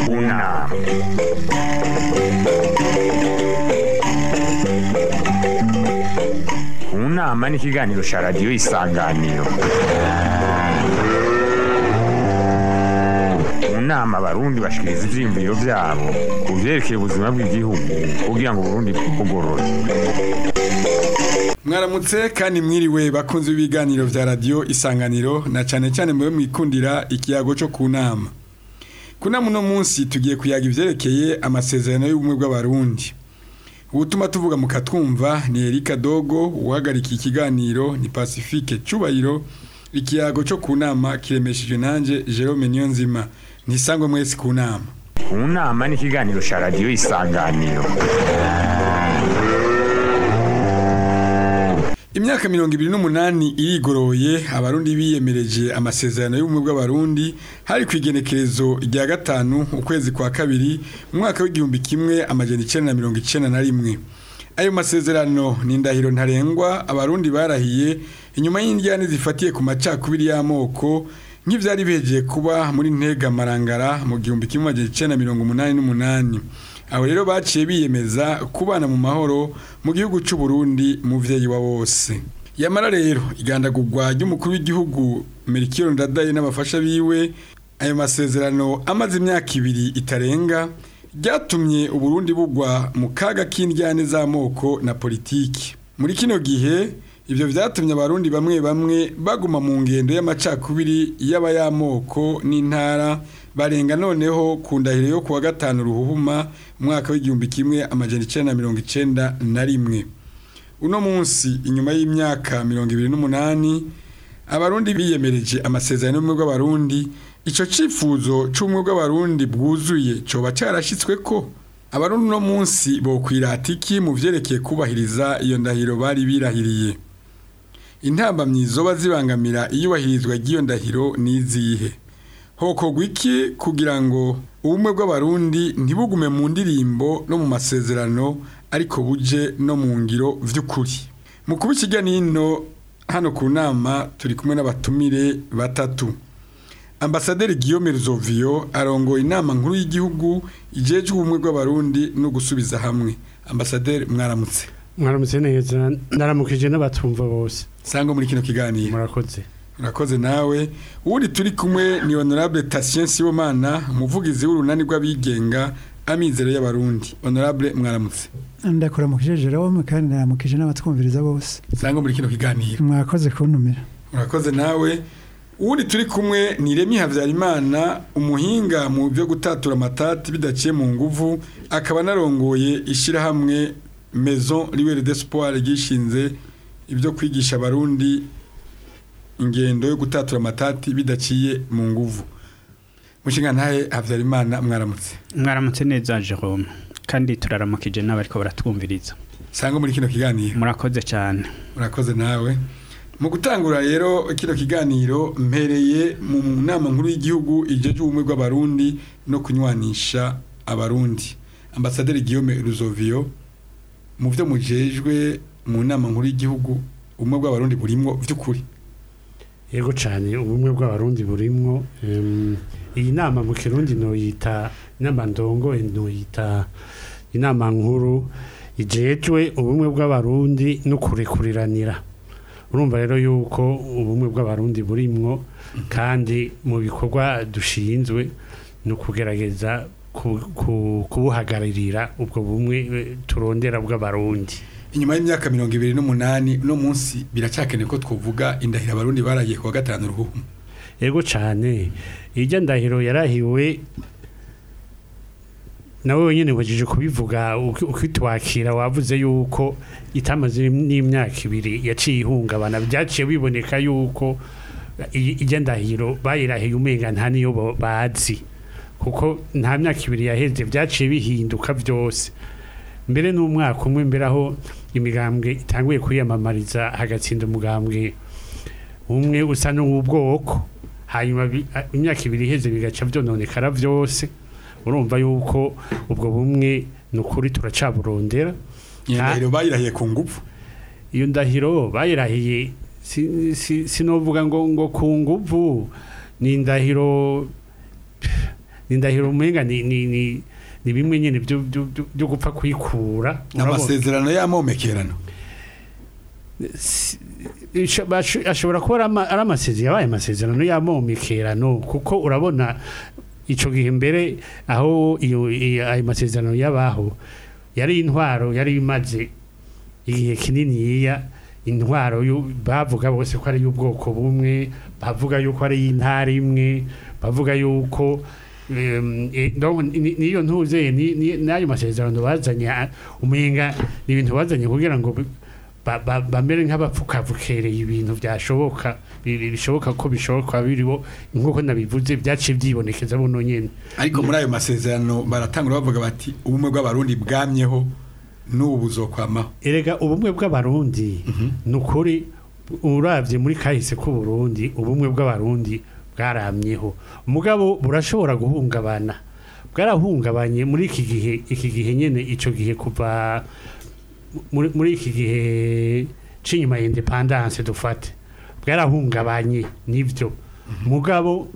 kunama kunama ni ikiganiro cya radiyo isanganiro mu nama abarundi bashikiriza ivyiyumviro vyabo ku vyerekeye ubuzima bw'igihugu kugira ngo uburundi bwugorore mwaramutse kandi mwiriwe bakunze ibiganiro vya radiyo isanganiro na cane cane mube mwikundira ikiyago co ku nama ku nama uno munsi tugiye kuyaga ivyerekeye amasezerano y'ubumwe bw'abarundi ubutuma tuvuga mu katwumva ni erika dogo uhagarika ikiganiro ni pacifique cubahiro ikiyago co ku nama kiremeshejwe nanje jerome niyonzima ntisangwe mwese ku nama kunama ni ikiganiro cya radiyo isanganiro imyaka mirongo ibiri n'umunani irigoroye abarundi biyemereje amasezerano y'ubumwe bw'abarundi hari ku igenekerezo rya gatanu ukwezi kwa kabiri mu mwaka w'igihumbi kimwe amajana icenda na mirongo icenda na rimwe ayo masezerano ni indahiro ntarengwa abarundi barahiye inyuma y'indyane zifatiye ku macakubiri y'amoko nk'ivyari bihejeje kuba muri ntega marangara mu gihumbi kimwe amajana icenda na mirongo umunani n'umunani aho rero baciye biyemeza kubana mu mahoro mu gihugu c'u Burundi muvyeyi wa bose yamara rero igandagurwa ry'umukuru w'igihugu Melchior Ndadaye n'abafasha biwe ayo masezerano amaze imyaka ibiri itarenga ryatumye Uburundi bugwa mu kaga k'indyane z'amoko na politiki muri kino gihe ivyo vyatumye abarundi bamwe bamwe baguma mu ngendo y'amacakubiri y'abayamoko n'intara barenga noneho ku ndahiro yo kuwa gatanu ruhuhuma umwaka w'igihumbi kimwe amajana icenda na mirongo icenda na rimwe uno munsi inyuma y'imyaka mirongo ibiri n'umunani abarundi biyemereje amasezerano y'ubumwe bw'abarundi ico cifuzo c'ubumwe bw'abarundi bwuzuye coba carashitswe ko abarundi uno munsi bokwirata iki mu vyerekeye kubahiriza iyo ndahiro bari birahiriye intambamyi zoba zibangamira iyubahirizwa ry'iyo ndahiro n'izihe hokorwa iki kugira ngo ubumwe bw'abarundi ntibugume mu ndirimbo no mu masezerano ariko buje no mu ngiro vy'ukuri mu kuba ikiganiro hano ku nama turi kumwe n'abatumire batatu ambasaderi Guillaume Ruzovio arongoye inama nkuru y'igihugu ijejwe ubumwe bw'abarundi no gusubiza hamwe ambasaderi mwaramutse mwaramutse neza ndaramukije n'abatumva bose sangwa muri kino kiganiro murakoze urakoze nawe uwundi turi kumwe ni honorable Tatien Sibomana umuvugizi w'urunani rw'abigenga amizero y'abarundi honorable mwaramutse ndakuramukije Jerome kandi ndaramukije n'abatwumviriza bose sangwa muri kino kiganiro mwakoze kuntumira urakoze nawe uwundi turi kumwe ni Remy Havyarimana umuhinga mu byo gutatura amatati bidaciye mu nguvu akaba narongoye ishirahamwe Maison Libre d'Espoir gishinze ibyo kwigisha abarundi ingendo yo gutatura amatati bidaciye mu nguvu mushinga ntahe Havyarimana mwaramutse mwaramutse neza Jerome kandi turaramukije n'abariko baratwumviriza sangwa muri kino kiganiro murakoze cyane murakoze nawe mu gutangura rero kino kiganiro mpereye mu nama nkuru y'igihugu ijeje ubumwe bw'abarundi no kunywanisha abarundi ambasaderi Guillaume Ruzovio mu byo mujejwe mu nama nkuru y'igihugu ubumwe bw'abarundi burimwo vy'ukuri yego cyane ubumwe bw'abarundi burimwo em, iyi nama mu kirundi noyita inama ndongo noyita inama nkuru ijejwe ubumwe bw'abarundi no kurekuriranira urumva rero yuko ubumwe bw'abarundi burimwo kandi mu bikorwa dushinzwe ni ukugerageza ku- ku- kubuhagararira ubwo bumwe eh, turondera bw'abarundi inyuma y'imyaka mirongo ibiri n'umunani uno munsi biracakeneye ko twovuga indahiro abarundi baragiye kuwa gatanu ruhuhu yego cyane irya ndahiro yarahiwe nawe wenyine wajije kubivuga uki- ukitwakira wavuze yuko itamaze n'imyaka ibiri yaciye ihungabana byaciye biboneka yuko i- irya ndahiro bayirahiye umenga nta niyo bo- bazi kuko nta myaka ibiri yaheze byaciye bihinduka byose mbere n'umwaka umwe mbere aho imigambwe itanguye kwiyamamariza hagatsinda umugambwe umwe usa n'uw'ubwoko hanyuma bi- a- imyaka ibiri iheze bigaca byononekara byose urumva yuko ubwo bumwe ni ukuri turacaburondera iyo Ah. ndahiro bayirahiye ku ngufu iyo ndahiro bayirahiye si- si- sinovuga ngo ngo ku nguvu ni indahiro ni indahiro umenga ni ni ni ni bimwe nyene byo byo- byo- byo gupfa kwikura urabona? amasezerano y'amomekerano Isho- basho- ashobora kuba ari ama- ari amasezerano yabaye amasezerano y'amomekerano kuko urabona ico gihe mbere aho iyo iyo- ayo masezerano yabaho yari intwaro yari imaze igihe kinini yiya intwaro yu- bavuga bose ko ari y'ubwoko bumwe bavuga yuko ari y'intara imwe bavuga yuko em, eh, donc ni- niyo ntuze ni- ni- n'ayo masezerano bazanye ah, umenga ni ibintu bazanye kugira ngo bi- ba- ba- bamere nk'abapfukavukereye ibintu byashoboka bi- bi- bishoboka ko bishoboka biriho nk'uko nabivuze byaciye byibonekeza buno nyene ariko muri ayo masezerano baratangura bavuga bati ubumwe bw'abarundi bwamyeho n'ubu buzokwamaho erega ubumwe bw'abarundi ni ukuri uravye muri kahise k'uburundi ubumwe bw'abarundi bwaramyeho mugabo burashobora guhungabana bwarahungabanye muri iki gihe iki gihe nyene ico gihe kuva muri muri iki gihe c'inyuma ya independance dufate bwarahungabanye nivyo mugabo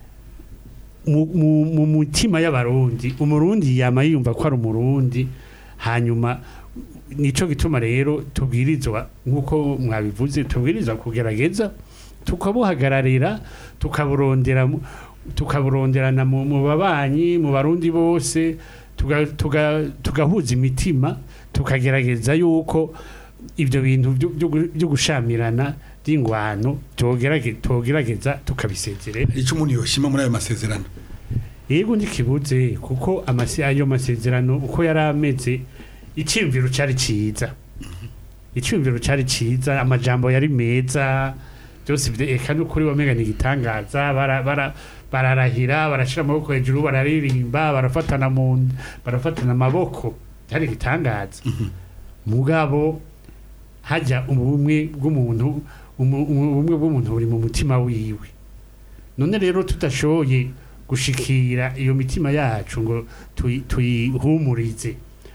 mu, mu, mu mutima y'abarundi umurundi yama yumva ko ari umurundi hanyuma nico gituma rero tubwirizwa nk'uko mwabivuze tubwirizwa kugerageza tukabuhagararira tukaburondera mu- tukaburonderana mu mu babanyi mu barundi bose tuga- tuga- tugahuza imitima tukagerageza yuko ibyo bintu byo- byo gu- byo gushamirana by'ingwano tugerage- tugerageza tukabisezerera icyo umuntu yoshima muri ayo masezerano yego ntikibuze kuko amase ayo masezerano uko yari ameze icyumviro cyari cyiza icyumviro cyari cyiza amajambo yari meza byose bide- eka n'ukuri wamenga ni igitangaza bara- bara- bararahira barashyira amaboko hejuru bararirimba barafatana mu nda, barafatana amaboko byari igitangaza mugabo hajya ubumwe bw'umuntu umu- umu- ubumwe bw'umuntu buri mu mutima wiwe none rero tudashoboye gushikira iyo mitima yacu ngo tuyi- tuyihumurize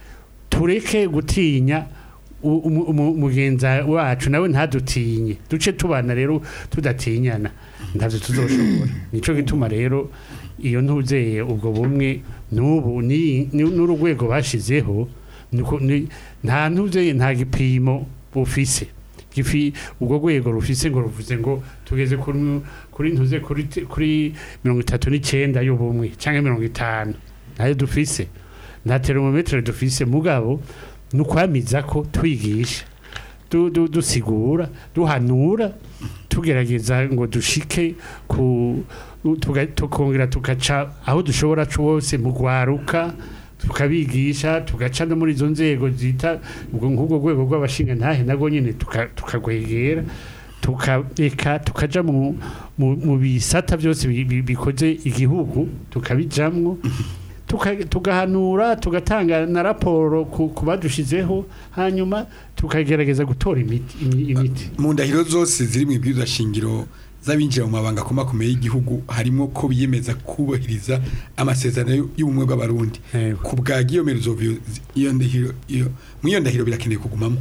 tureke gutinya u- umu- umu- umugenza wacu nawe ntadutinye duce tubana rero tudatinyana ntabyo tuzoshobora nico gituma rero iyo ntuzeye ubwo bumwe n'ubu ni- ni- n'urugwego bashizeho niko- ni- nta ntuzeye nta gipimo bufise gifi ubwo rwego rufise ngo ruvuze ngo tugeze kuri kuri ntuze kuri te- kuri mirongo itatu n'icyenda y'ubumwe cyangwa mirongo itanu nayo dufise nta termometere dufise mugabo ni ukwamiza ko twigisha du- du- dusigura duhanura tugerageza ngo dushike ku tuga- tukongera tugaca aho dushobora twose mu rwaruka tukabigisha tugaca no muri izo nzego zita ubwo nk'ubwo rwego rw'abashinga ntahe nabwo nyine tuka- tukagwegera tukareka tukaja mu, mu, mu bisata byose bi- bi- bikoze igihugu tukabijamwo tuka- tugahanura tugatanga na raporo ku, ku badushizeho hanyuma tukagerageza gutora imiti, imi- imiti. mu ndahiro zose ziri mu ibwirizwa shingiro z'abinjira mu mabanga akomakomeye y'igihugu harimo ko biyemeza kubahiriza amasezerano y'ubumwe bw'abarundi Yego. ku bwa Guillaume Ruzovio iyo ndahiro iyo mu iyo ndahiro birakeneye kugumamo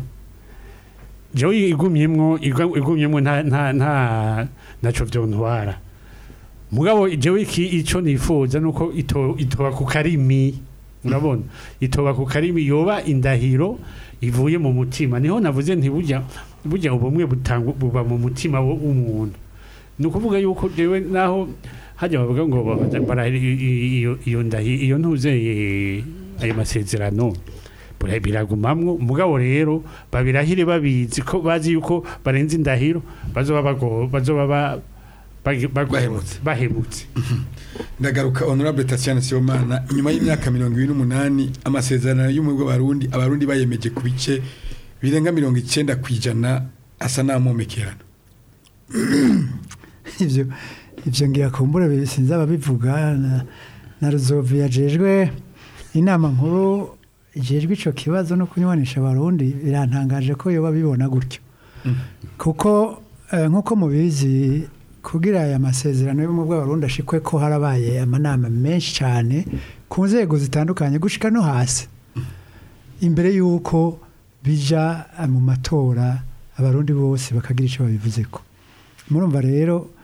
jewe igumyemwo igwa- igumyemwo nta nta nta naco vyontwara mugabo jewe iki ico nifuza nuko ito itoba ku karimi urabona itoba ku karimi yoba indahiro ivuye mu mutima niho navuze nti burya burya ubumwe butanga buba mu mutima wo- w'umuntu ni ukuvuga yuko jewe naho hajya bavuga ngo ba- bara- i- i- iyo iyo ndahi iyo ntuze eh, ayo masezerano bura- biragumamwo mugabo rero babirahire babizi ko bazi yuko barenze indahiro bazoba bago bazoba ba- bagi- bago- Bahemutse. bahemutse ndagaruka honorable Tatiana Sibomana inyuma y'imyaka mirongo ibiri n'umunani amasezerano y'ubumwe bw'abarundi abarundi bayemeje ku bice birenga mirongo icyenda ku ijana asa n'amomekerano ibyo ibyo ngira kumbura bi- sinzi ababivuga na, na ruzovu yajejwe inama nkuru ijejwe ico kibazo no kunywanisha abarundi birantangaje ko yoba bibona gutyo kuko eh, nk'uko mubizi kugira aya masezerano y'ubumwe bw'abarundi ashikwe ko harabaye amanama menshi cyane ku nzego zitandukanye gushika no hasi imbere y'uko bija eh, mu matora abarundi bose bakagira icyo babivuzeko murumva rero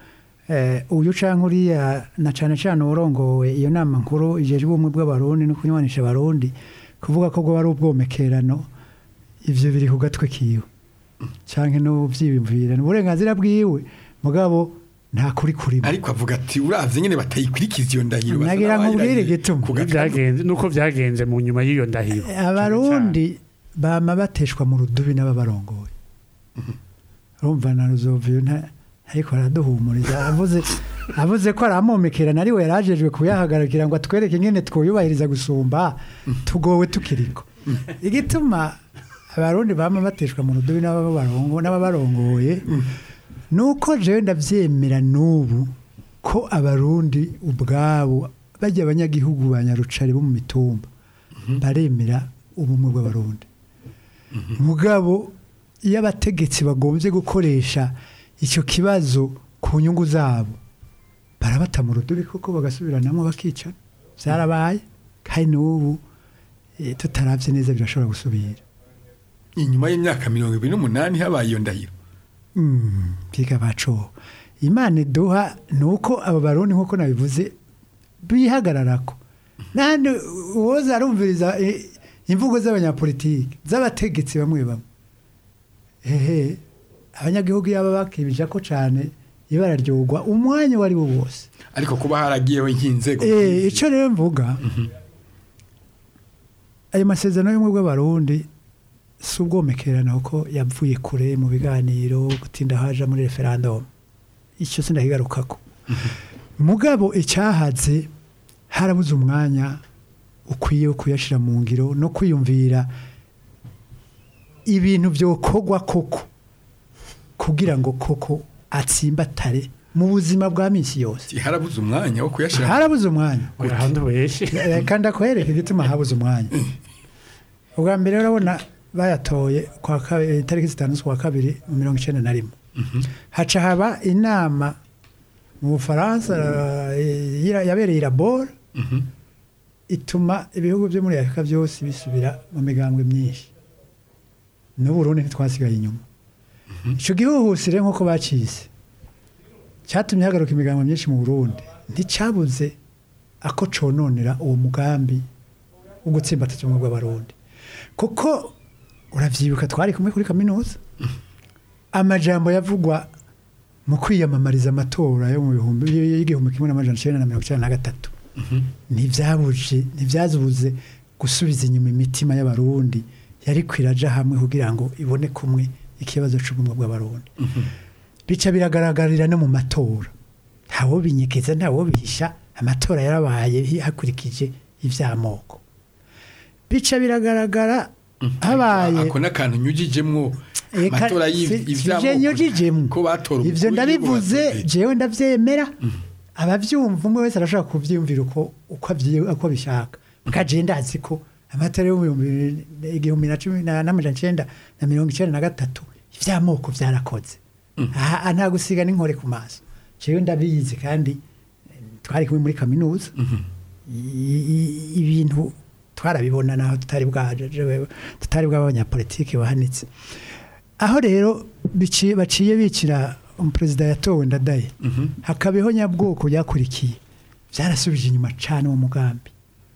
eh, uyu canke uriya na cane cane urongowe iyo nama nkuru ijejwe ubumwe bw'abarundi no kunywanisha abarundi kuvuga ko bwo ari ubwomekerano ivyo biri ku gatwe kiwe canke no vyiyumvira ni uburenganzira bwiwe mugabo nta kuri kurimo ariko avuga ati uravye nyene batayikurikiza iyo ndahiro basa Nagira nkubwire n'abayirahiye igituma. ku gatanu. byagenze nuko byagenze mu nyuma y'iyo ndahiro abarundi bama bateshwa mu rudubi n'ababarongoye urumva na ruzoviyo nta ariko araduhumuriza avuze avuze ko aramomekerana ari we yarajejwe kuyahagarikira ngo atwereke ingene twuyubahiriza gusumba tugowe tukiriko igituma abarundi bama bateshwa mu rudubi n'ababarongo- n'ababarongoye nuko jewe ndavyemera n'ubu ko abarundi ubwabo bajya abanyagihugu ba nyarucari bo mu mitumba baremera ubumwe bw'abarundi mugabo iyo abategetsi bagombye gukoresha icyo kibazo ku nyungu zabo barabata mu rudubi kuko bagasubiranamo bakicana byarabaye kandi n'ubu eh, tutaravye neza birashobora gusubira inyuma y'imyaka mirongo ibiri n'umunani habaye iyo ndahiro Mm, biga baco imana iduha ni uko abo barundi nk'uko nabivuze bihagararako nandi uwoza arumviriza eh, imvugo z'abanyapolitiki z'abategetsi bamwe bamwe ehe abanyagihugu yaba bakibija ko cane ibara ryogwa umwanya uwo ari wo wose ariko kuba haragiyeho nk'inzego Eh, ico rero mvuga ayo masezerano y'ubumwe bw'abarundi si ubwomekerano ko yavuye kure mu biganiro gutinda haja muri referendum icyo sindakigarukako mugabo icyahaze harabuze umwanya ukwiye wo kuyashyira mu ngiro no kwiyumvira ibintu byokorwa koko kugira ngo koko atsimbatare mu buzima bwa minsi yose harabuze umwanya wo kuyashira harabuze umwanya urahandi ubeshe reka ndakwereka igituma habuze umwanya ubwa mbere urabona bayatoye kwa kabiri itariki zitanu z'ukwa kabiri mu mirongo icyenda na rimwe haca haba inama mu bufaransa eh, yira- yabereye i labor ituma ibihugu byo muri afurika byose bisubira mu migambwe myinshi n'uburundi ntitwasigaye inyuma icyo gihuhusire nk'uko bacize cyatumye hagaruka imigambo myinshi mu burundi nticyabuze ako cononera uwo mugambi wo gutsimbataza ubumwe bw'abarundi kuko uravyibuka twari kumwe kuri kaminuza amajambo yavugwa mu kwiyamamariza amatora yo mu bihumbi y'igihumbi kimwe n'amajana icenda na mirongo icenda na gatatu ntivyabuje ntivyazubuze gusubiza inyuma imitima y'abarundi yari kwiraja hamwe kugira ngo ibone kumwe ikibazo c'ubumwe bw'abarundi bica biragaragarira no mu matora ntawo binyekeza ntawo bihisha amatora yarabaye hakurikije ivy'amoko bica biragaragara habaye ako n'akantu nyujijemwo Eka, amatora si- y'iv- sije ivy'amoko nyujijemwo ko batora ivyo umukuru ndabivuze w'igihugu jewe ndavyemera abavyumva umwe wese arashobora kuvyiyumvira uko uko avyi- uko abishaka mukaje ndazi ko amatora yo mu bihumbi bibiri- igihumbi na cumi na- n'amajana icenda na mirongo icenda na gatatu ivy'amoko vyarakoze aha nta gusiga n'inkore ku maso jewe ndabizi kandi eh, twari kumwe muri kaminuza I- i- ibintu twarabibona naho tutari bwaje jewe- tutari bw'abanyapolitiki bahanitse aho rero biciye- baciye bicira umuperezida yatowe ndadaye hakabaho nyabwoko byakurikiye byarasubije inyuma cyane uwo mugambi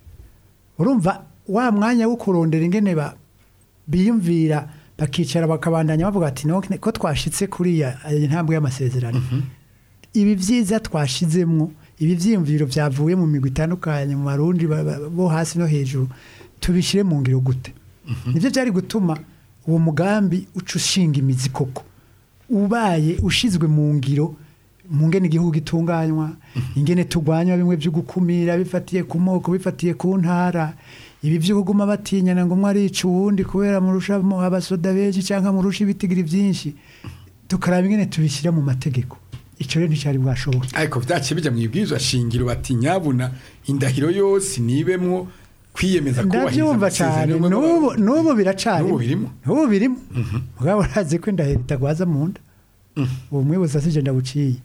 urumva wa mwanya wo kurondera ingene ba- biyumvira bakicara bakabandanya bavuga ati "No, ko twashitse kuriya iyi ntambwe y'amasezerano ibi byiza twashizemwo ibi vyiyumviro vyavuye mu migwi itandukanye mu barundi ba- ba- bo hasi no hejuru tubishire mu ngiro gute nivyo byari gutuma uwo mugambi uca ushinga imizi koko ubaye ushizwe mu ngiro mu ngene igihugu gitunganywa ingene turwanya bimwe byo gukumira bifatiye ku moko bifatiye ku ntara ibi byo kuguma batinyana ngo umwe arica uwundi kubera murusha mu abasoda benshi cyangwa murusha ibitigiri byinshi tukaraba ingene tubishyira mu mategeko icyo rero nticyari bwashoboka ariko vyaciye bija mu ibwirizwa shingiro bati nyabuna indahiro yose nibemwo kwiyemeza kubahiriza ndabyumva amasezerano cyane y'ubumwe n'ubu bw'abarundi. n'ubu biracari N'ubu birimo? n'ubu birimo mugabo urazi ko indahiro itagwaza mu nda ubu mwibuza sije ndabuciye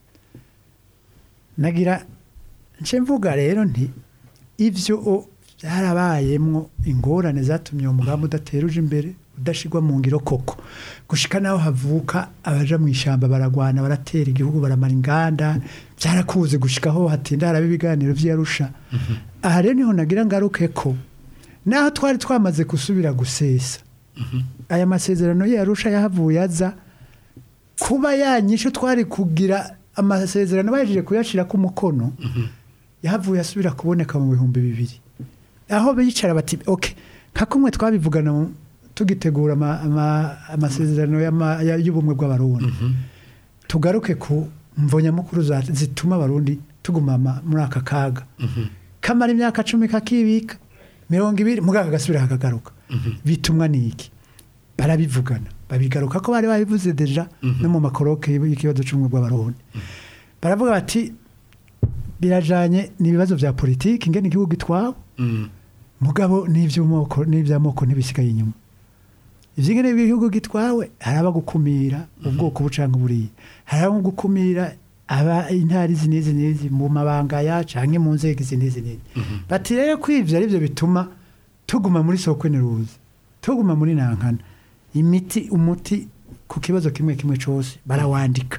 nagira nce mvuga rero nti ivyo o byarabayemwo ingorane zatumye uwo mugambi udatera uje imbere udashigwa mu ngiro koko gushika naho havuka abaja mu ishyamba baragwana baratera igihugu baramara inganda byarakuze gushikaho hatinda haraba ibiganiro vy'Arusha aha rero niho nagira ngaruke ko naho twari twamaze gusubira gusesa aya masezerano y'Arusha yahavuye aza kuba yanyisho twari kugira amasezerano bahejeje kuyashira ku mukono yahavuye asubira kuboneka mu bihumbi bibiri aho bicara bati ok nka kumwe twabivugana mu- tugitegura ama- ama- amasezerano y'ama- ya- y'ubumwe bw'abarundi tugaruke ku mvo nyamukuru za- zituma abarundi tuguma ama- muri aka kaga kamara imyaka cumi kakibika mirongo ibiri muganga agasubira kakagaruka bitumwa n'iki barabivugana babigaruka ko bari babivuze deja no mu makoroke y'ikibazo cy'ubumwe bw'abarundi baravuga bati birajanye n'ibibazo bya politiki ingene igihugu gitwawe mugabo n'ivy'amoko n'ivy'amoko ntibisigaye inyuma ivyingene igihugu gitwawe haraba gukumira ubwoko bucanga buriya haraba gukumira aba intari izi n'izi n'izi mu mabanga ya canke mu nzego izi n'izi n'izi bati rero ko ivyo arivyo bituma tuguma muri soko ruzi tuguma muri nankana imiti umuti ku kibazo kimwe kimwe cose barawandika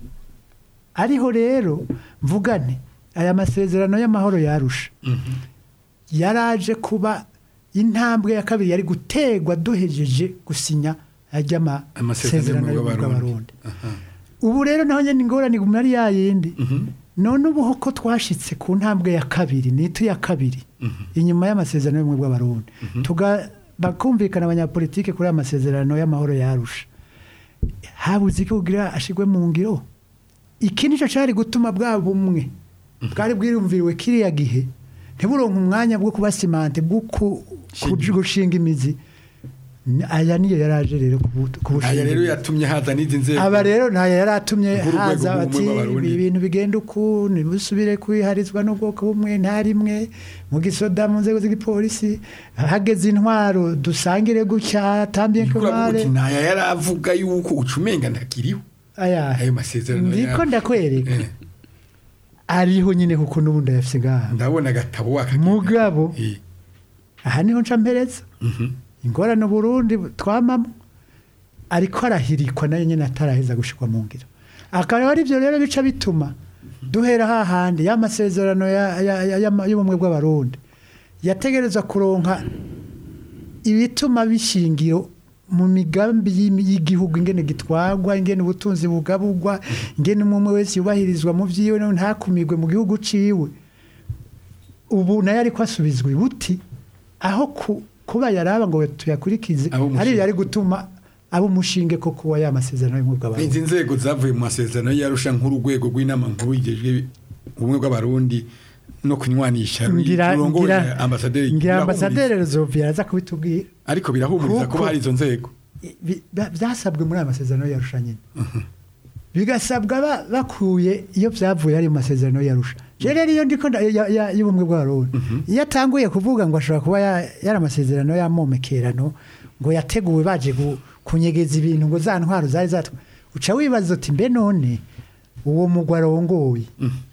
ariho rero mvugane aya masezerano y'amahoro yarusha yaraje kuba intambwe ya kabiri yari gutegwa duhejeje gusinya ajya amasezerano y'ubumwe bw'abarundi ubu rero naho nyine ingorane iguma ari yayindi none ubu ko twashitse ku ntambwe ya kabiri nitu ya kabiri inyuma y'amasezerano y'ubumwe bw'abarundi tuga bakumvikana abanyapolitike kuri aya masezerano y'amahoro yarusha habuze iki kugira ashigwe mu ngiro iki nicyo cyari gutuma bwa bumwe bwari bwirumviriwe kiriya gihe ntiburonke umwanya bwo kuba simante bwo ku- ku- gushinga imizi Ni- aya niyo yaraje rero kubu- aya kubushinga rero imizi. yatumye haza n'izi nzego aba rero ntayo yari atumye Nk'urwego haza rw'ubumwe bati bw'Abarundi. ibintu bigenda uku ntibusubire kwiharizwa n'ubwoko bumwe nta rimwe mu gisoda mu nzego z'igipolisi hageze intwaro dusangire gutya tambiye Niko uravuga kumare uti ntaya yari avuga yuko ucumenga ntakiriho aya ayo masezerano ndiko ya- ndakwereka Eh, ariho nyine kuko n'ubundi ayafise ngaha ndabona agatabo wakagenda. mugabo Eh, aha niho nca mpereza mhm. ingorane Burundi twamamo ariko arahirikwa nayo nyine ataraheza gushikwa mu ngiro akaba ari byo rero bica bituma duhera hahandi y'amasezerano ya- ya- ya- y'ama- y'ubumwe bw'abarundi yategereza kuronka ibituma bishingiro mu migambi y'imi- y'igihugu ingene gitwagwa ingene ubutunzi bugabugwa ingene umwe wese yubahirizwa mu vyiwe no ntakumirwe mu gihugu ciwe ubu nayo ariko asubizwa ibuti aho ku- kuba yaraba ngo tuyakurikize Abo umushinga. ari yari gutuma abo umushinge ko kuba ya masezerano y'ubumwe izi bw'abarundi nzego zavuye mu masezerano yarusha nk'urwego rw'inama nkuru yigejwe ubumwe bw'abarundi no kunywanisha ngira rurongoye ngira ambasaderi ngira birahumuriza. ambasaderi Rozovia araza kubitubwira ariko birahumuriza Kuko- kuba hari izo nzego Bi- ba- byasabwe muri aya masezerano yarusha nyine bigasabwa ba- bakuye iyo byavuye ari mu masezerano yarusha rero iyo ndiko nda- ya- ya- y'ubumwe bw'abarundi iyo atanguye kuvuga ngo ashobora kuba ya- yari amasezerano y'amomekerano ngo yateguwe baje gu- kunyegeza ibintu ngo za ntwaro zari zatwa uca wibaza uti mbe none uwo mugwi arongoye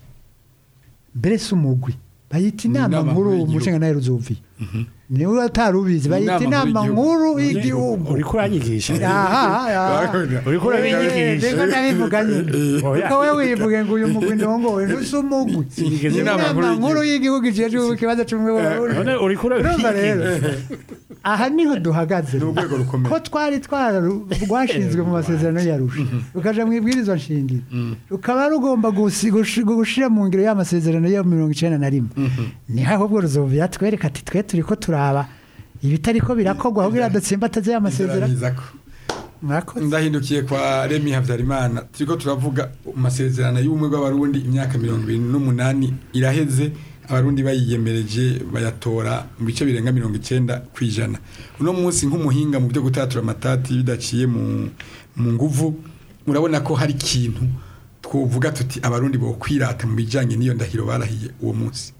mbere si umugwi bayita Ni inama inama nkuru nkuru y'igihugu. umushinga nawe ruzovi niwe atarubizi bayita Inama inama nkuru nkuru y'igihugu uriko uranyigisha aha aha uriko urabinyigisha ndiko ndabivuga nyine Oya. kuko we wivuge ngo uyu mugwi ndongowe ntusi umugwi Sinigeze Inama inama nkuru nkuru y'igihugu ijejwe ikibazo c'ubumwe bw'abarundi none uriko urumva rero urabinyigisha aha niho duhagaze Ni urwego rukomeye. ko twari twaru- rwashinzwe mu masezerano yarusha rukaja mu ibwirizwa nshingiro rukaba rugomba gusi- gushi- gushira mu ngiro y'amasezerano yo mirongo icenda na rimwe niho ahubwo ruzovira twereka ati twe turiko turaba ibitariko birakorwa kugira dutsimbataze y'amasezerano Nziranyizako. murakoze ndahindukiye kwa remi habyarimana turiko turavuga amasezerano y'ubumwe bw'abarundi imyaka mirongo ibiri n'umunani iraheze abarundi bayiyemereje bayatora mu bice birenga mirongo icyenda ku ijana uno munsi nk'umuhinga mu byo gutatura amatati bidaciye mu mu nguvu murabona ko hari ikintu twovuga tuti abarundi bo kwirata mu bijanye n'iyo ndahiro barahiye uwo munsi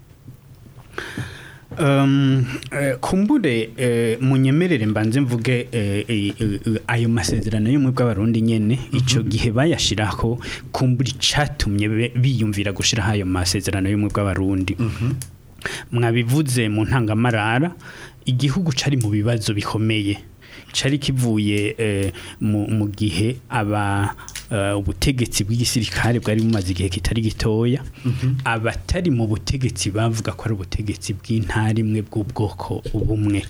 Um, eh, kumbure eh, munyemerere mbanze mvuge eh, eh, eh, ayo masezerano y'umwe bw'abarundi nyene ico gihe bayashiraho kumbure icatumye be- biyumvira gushiraho ayo masezerano y'umwe bw'abarundi mwabivuze mu ntangamarara igihugu cari mu bibazo bikomeye cari kivuye eh, mu, mu gihe aba eh, ubutegetsi bw'igisirikare bwari bumaze igihe kitari gitoya abatari mu butegetsi bavuga ko ari ubutegetsi bw'intara imwe bw'ubwoko bumwe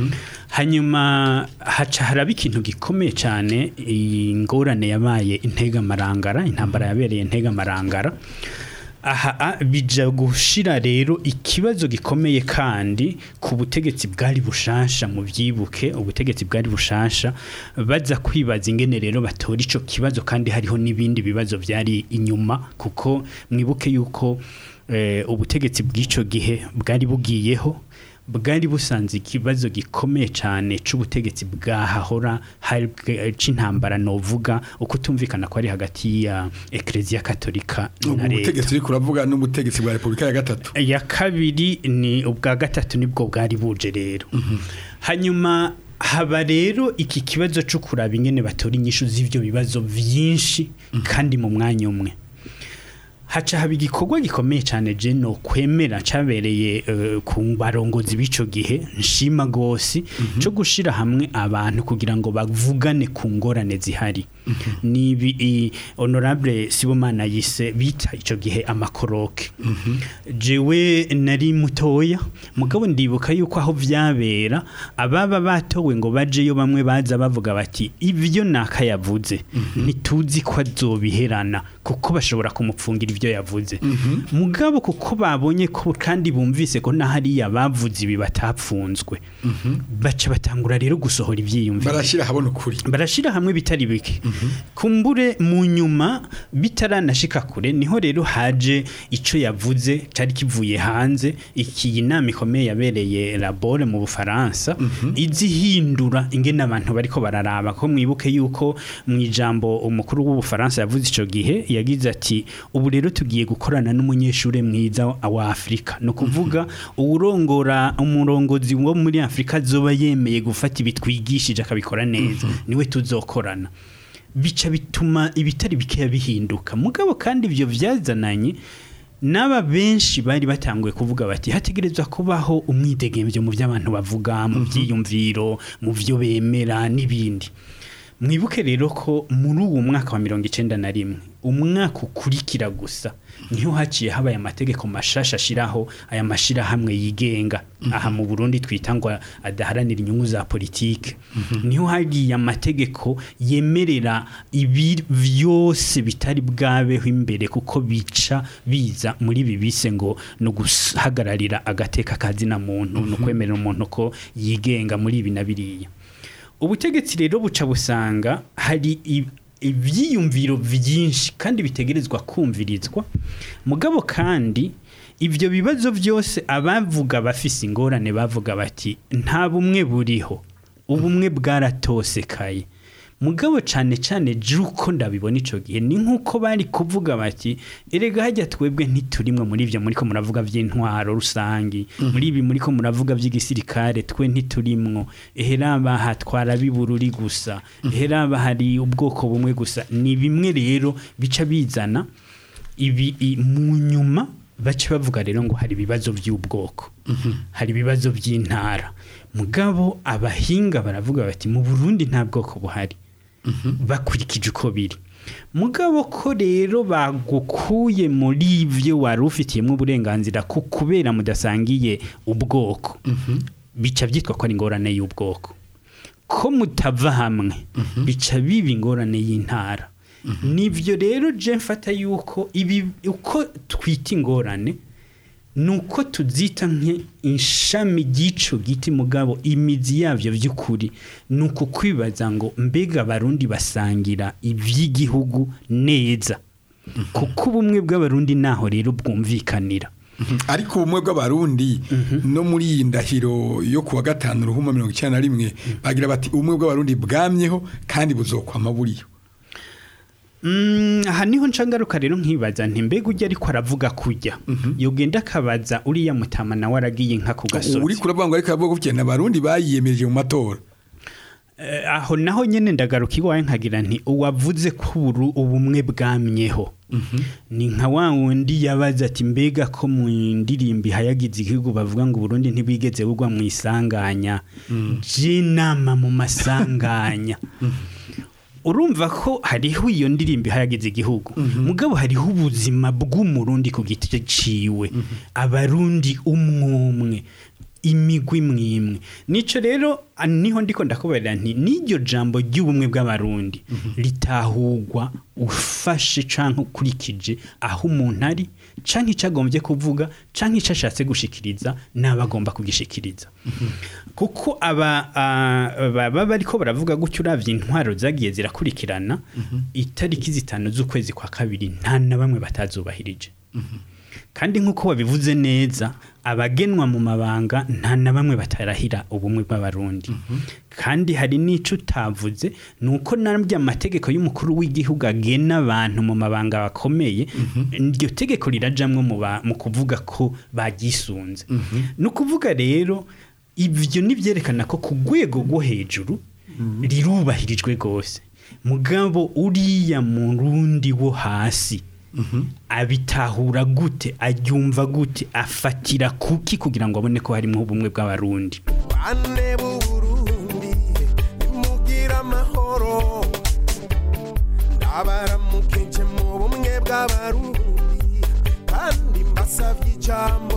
hanyuma haca haraba ikintu gikomeye cyane ingorane yabaye integamarangara intambara yabereye integamarangara aha a- bija gushira rero ikibazo gikomeye kandi ku butegetsi bwari bushasha mu byibuke ubutegetsi bwari bushasha baza kwibaza ingene rero batora ico kibazo kandi hariho n'ibindi bibazo byari inyuma kuko mwibuke yuko eh, ubutegetsi bw'ico gihe bwari bugiyeho bwari busanze ikibazo gikomeye cyane c'ubutegetsi bwahahora hari bwe- c'intambara novuga uko tumvikana ko ari hagati ya Ecclesia Katolika ubu na leta butegetsi uriko uravuga n'ubutegetsi bwa repubulika ya gatatu ya kabiri ni ubwa gatatu nibwo bwari buje rero hanyuma haba rero iki kibazo cyo kuraba ingene batora inyishu z'ivyo bibazo vyinshi kandi mu mwanya umwe haca haba igikorwa gikomeye cyane je no kwemera cabereye eh, ku barongozi b'ico gihe nshima gose cyo gushira hamwe abantu kugira ngo bavugane ku ngorane zihari nibi i- honorable Sibomana yise bita ico gihe amakoroke jewe nari mutoya mugabo ndibuka yuko aho vyabera ababa batowe ngo bajeyo bamwe baza bavuga bati ivyo naka yavuze ntituzi ko azobiherana kuko bashobora kumupfungira ivyo yavuze mugabo kuko babonye ko kandi bumvise ko nahariya bavuze ibi batapfunzwe baca batangura rero gusohora ivyiyumviro barashyira habona ukuri barashira hamwe bitari bike kumbure mu nyuma bitaranashika kure niho rero haje ico yavuze cari kivuye hanze iki nama ikomeye yabereye labore mu Bufaransa izihindura ingene abantu bariko bararaba ko mwibuke yuko mu ijambo umukuru w'Ubufaransa yavuze ico gihe yagize ati ubu rero tugiye gukorana n'umunyeshure mwiza wa Afrika no kuvuga uwurongora umurongozi wo muri Afrika zoba yemeye gufata ibitwigishije akabikora neza niwe tuzokorana bica bituma ibitari bikeya bihinduka mugabo kandi ivyo vyazananye n'aba benshi bari batanguye kuvuga bati hategerezwa kubaho umwidegemvyo mu by'abantu bavuga mu byiyumviro mu byo bemera n'ibindi mwibuke rero ko muri uwo mwaka wa mirongo icenda na rimwe umwaka ukurikira gusa niho haciye habaye amategeko mashasha ashiraho aya mashirahamwe yigenga aha mu Burundi twita ngo adaharanira inyungu za politike niho hagiye amategeko yemerera ibi vyose bitari bwabeho imbere kuko bica biza muri ibi bise ngo no guhagararira agateka kazina muntu no kwemerera umuntu ko yigenga muri ibi na biriya ubutegetsi rero buca busanga hari i- ivyiyumviro vyinshi kandi bitegerezwa kumvirizwa mugabo kandi ivyo bibazo vyose abavuga bafise ingorane bavuga bati nta bumwe buriho ubumwe bwaratosekaye mugabo cane cane juko ndabibona ico gihe ni nkuko bari kuvuga bati erega hajya twebwe ntiturimwe muri ivyo muriko muravuga vy'intwaro rusangi muri ibi muriko muravuga vy'igisirikare twe ntiturimwo eheraba hatwara bibururi gusa eheraba hari ubwoko bumwe gusa ni bimwe rero bica bizana ibi i- mu nyuma baca bavuga rero ngo hari ibibazo by'ubwoko hari ibibazo by'intara mugabo abahinga baravuga bati mu Burundi nta bwoko buhari bakurikije uko biri mugabo ko rero bagukuye muri ivyo wari ufitiyemo uburenganzira ku kubera mudasangiye ubwoko bica byitwa ko ari ingorane y'ubwoko ko mutava hamwe bica biba ingorane y'intara nivyo rero je mfata yuko ibi uko twita ingorane nuko tuzita nk'ishami ry'ico giti mugabo imizi yavyo vy'ukuri nuko kwibaza ngo mbega abarundi basangira ivy'igihugu neza kuko ubumwe bw'abarundi naho rero bwumvikanira ariko ubumwe bw'abarundi no muri iyi ndahiro yo kuwa gatanu ruhuma mirongo icyenda na rimwe bagira bati ubumwe bw'abarundi bwamyeho kandi buzokwama buriyo Mm, aha niho nshangaruka rero nkibaza nti mbega ujya ariko aravuga kujya yogenda akabaza uriya mutama nawe aragiye nka ku uri gasozi kuravuga ngo ariko aravuga ko cyane abarundi bayiyemeje mu matora Eh, aho naho nyene ndagaruka iwawe nkagira nti uwavuze ko uburu ubumwe bwamyeho ni nka wa wundi yabaza ati mbega ko mu ndirimbo ihayagiza igihugu bavuga ngo Burundi ntibwigeze bugwa mu isanganya jinama mu masanganya urumva ko hariho iyo ndirimbo ihayagiza igihugu mugabo hariho ubuzima bw'umurundi ku giti ciwe abarundi umwumwe imigwi mwimwe nico rero ah, niho ndiko ndakubarira nti n'iryo jambo ry'ubumwe bw'abarundi litahugwa ufashe canke ukurikije aho umuntu ari canke ico agombye kuvuga canke ico ashatse gushikiriza n'aba agomba kugishikiriza kuko aba ah, baba bariko baravuga gutyo uravye intwaro zagiye zirakurikirana itariki zitanu z'ukwezi kwa kabiri nta na bamwe batazubahirije kandi nk'uko wabivuze neza abagenwa mu mabanga nta na bamwe batarahira ubumwe bw'abarundi kandi hari n'ico utavuze ni uko nabyo amategeko y'umukuru w'igihugu agena abantu mu mabanga bakomeye iryo tegeko rirajamwo mu ba- mu kuvuga ko bagisunze ni ukuvuga rero ibyo nibyerekana ko ku rwego rwo hejuru rirubahirijwe rwose mugabo uriya mu rundi wo hasi abitahura gute aryumva gute afatira kuki kugira ngo abone ko harimo ubumwe bw'abarundi bane b'uburundi nimugira amahoro ndabaramukije mu bumwe bw'abarundi kandi mbasabye ijambo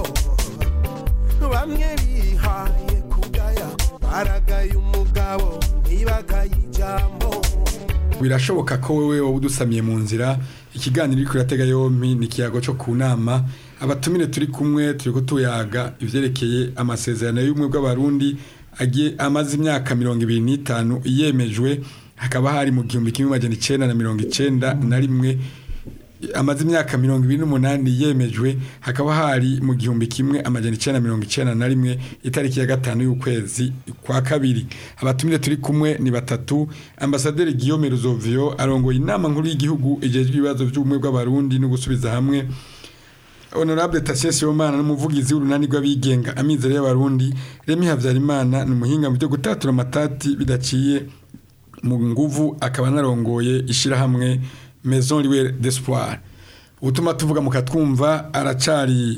bamwe bihaye kugaya baragaye umugabo ntibagaye ijambo birashoboka ko wewe wowe udusamiye mu nzira ikiganiro uri kuratega yompi ni ikiyago cyo ku nama abatumire turi kumwe turi ko tuyaga ivyerekeye amasezerano y'ubumwe bw'abarundi agiye amaze imyaka mirongo ibiri n'itanu yemejwe hakaba hari mu gihumbi kimwe magana icenda na mirongo icenda na rimwe amaze imyaka mirongo ibiri n'umunani yemejwe hakaba hari mu gihumbi kimwe amajana icenda na mirongo icenda na rimwe itariki ya gatanu y'ukwezi kwa kabiri abatumire turi kumwe ni batatu ambasaderi Guillaume Ruzovio arongoye inama nkuru y'igihugu ijejwe ibibazo by'ubumwe bw'abarundi no gusubiza hamwe Honorable Tatien Sibomana n'umuvugizi w'urunani rw'abigenga amizero y'abarundi Remy Havyarimana ni umuhinga mu byo gutatura amatati bidaciye mu nguvu akaba narongoye ishirahamwe Maison Libre d'Espoir utuma tuvuga mukatwumva aracari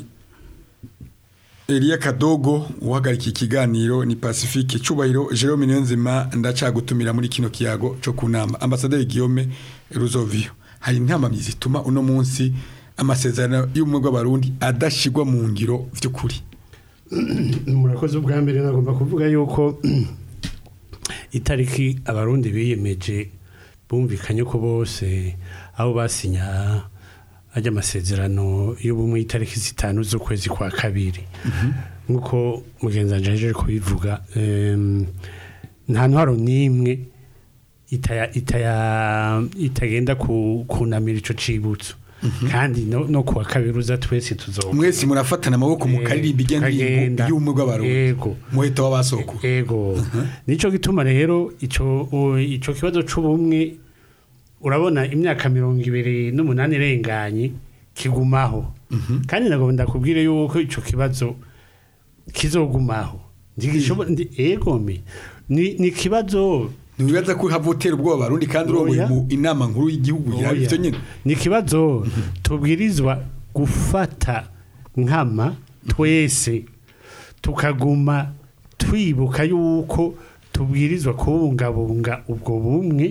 Elia Kadogo uhagarika ikiganiro ni Pacifique Cubahiro Jerome Niyonzima ndacagutumira muri kino kiyago cyo kunama Ambassadeur Guillaume Ruzovio hari intama zituma uno munsi amasezerano y'ubumwe bw'abarundi adashigwa mu ngiro vy'ukuri murakoze ubwa mbere nagomba kuvuga yuko itariki abarundi biyemeje bumvikanye ko bose aho basinya ajya amasezerano y'ubumwe itariki zitanu z'ukwezi kwa kabiri nk'uko mugenzi wanje ahejeje kubivuga em, nta ntwaro n'imwe itaya- itaya- itagenda ku- kunamira ico cibutso kandi no no kuwa kabiri uza twese tuzoba mwese murafatana amaboko mu karirimba Kagenda. igendirimbo y'ubumwe bw'abarundi Yego. muheta w'abasoko ego nico gituma rero ico o- ico kibazo c'ubumwe urabona imyaka mirongo ibiri n'umunani irenganye kigumaho kandi nagomba ndakubwire yuko ico kibazo kizogumaho ntigishobo- ndi- ego me ni ni kibazo ntibibaza ko havotera ubwoba abarundi kandi urongoye Oya. mu inama nkuru y'igihugu Oya. yari ivyo nyene ni ikibazo tubwirizwa gufata nkama twese tukaguma twibuka yuko tubwirizwa kubungabunga ubwo bumwe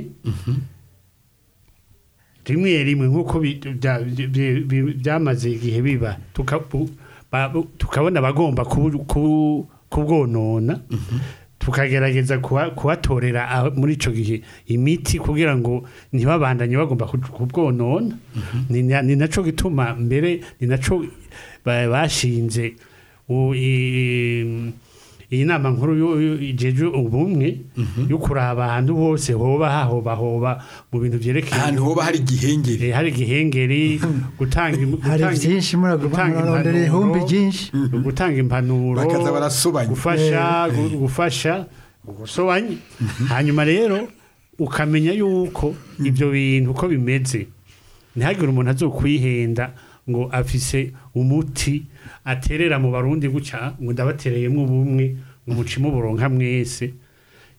rimwe rimwe nk'uko bi- bya- bi- bi- byamaze igihe biba tuka- bu- ba- bu- tukabona abagomba kubu- kubu- kubwonona tukagerageza kuba- kubatorera aho- muri icyo gihe imiti kugira ngo ntibabandanye bagomba ku- kubwonona ni na- ni nacyo gituma mbere ni nacyo ba- bashinze u- i- iyi nama nkuru yo- yo- ijeje ubumwe yo kuraba ahantu hose hoba hahoba hoba mu bintu byerekeye ahantu hoba hari igihengeri Eh, hari igihengeri gutanga im- hari gutanga- byinshi muraguma gutanga murarondera ihumbi impanuro, ryinshi gutanga impanuro Bakaza barasobanya. gufasha gu- gufasha gusobanya hanyuma rero ukamenya yuko ibyo bintu uko bimeze ntihagire umuntu azokwihenda ngo afise umuti aterera mu barundi gutya ngo ndabatereyemo ubumwe ngo mucimo buronka mwese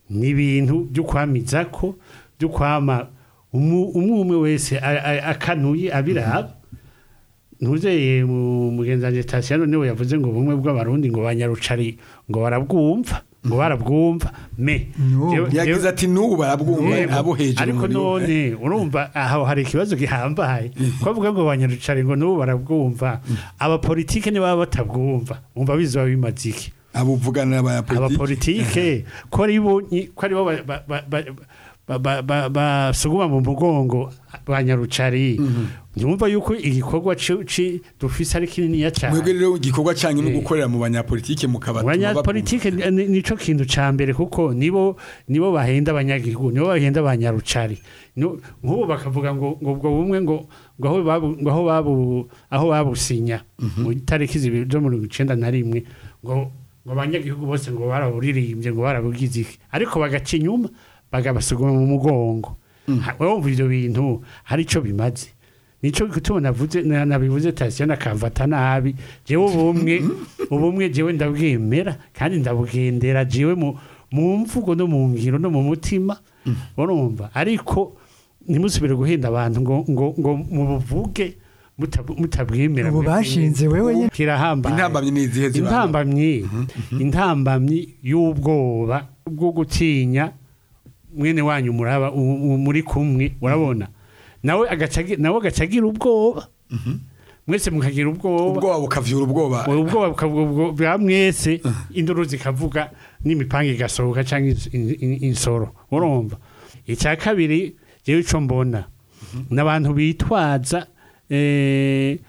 ni ibintu byo kwamiza ko byo kwama umu- umwe umwe wese a- a- akanuye abiraba ntuzeye mu mugenzanyi sitasiyo niwe yavuze ngo ubumwe bw'abarundi ngo banyarucari ngo barabwumva ngo barabwumva me No, Jewe- yagize jewe- ati n'ubu barabwumva Yego. abo hejuru ariko muri bo. none urumva aho hari ikibazo gihambaye kuvuga ngo banyarucari ngo n'ubu barabwumva abapolitike niba batabwumva umva bizoba bimaze iki abo uvugana n'abanyapolitiki abapolitike ko ari bo nyi- ko ari bo ba- ba- ba- ba- ba- ba- ba- basuguma mu mugongo ba nyarucari nyumva yuko igikorwa ci- ci- dufise ari kininiya mwebwe cyane rero igikorwa cyanyu no Eh. gukorera mu banyapolitike mukabatuma abanyapolitike ni- ni- nico kintu ca mbere kuko nibo nibo bahenda abanyagihugu nibo bahenda abanyarucari No- nk'ubu bakavuga ngo ngo ubwo bumwe ngo ngo aho babu ngo aho babu aho babusinya mu itariki zibiri zo mirongo icenda na rimwe ngo ngo abanyagihugu bose ngo baraburirimbye ngo barabugize iki ariko bagaca inyuma bagabasuguma mu mugongo Ha- wumva ivyo bintu hari ico bimaze nico gituma navuze na- nabivuze tasiyo nakamfata nabi jewe ubumwe ubumwe jewe ndabwemera kandi ndabugendera jewe mu mu mvugo no mu ngiro no mu mutima urumva ariko ntimusubire guhenda abantu ngo ngo ngo mubuvuge mutab- mutabwemera ubu bashinze wewe nyine kirahambaye intambamyi ni izihe zibanga intambamyi intambamyi y'ubwoba bwo gutinya mwene wanyu muraba u- u- muri kumwe urabona nawe agaca agi- nawe agaca agira ubwoba mwese mukagira ubwoba ubwoba bukavyura ubwoba Ubu ubwoba bukavuga ubwo- bwa mwese induru zikavuga n'imipanga igasohoka cyangwa ins- in- in- insoro urumva icya kabiri jewe ico mbona n'abantu bitwaza eh,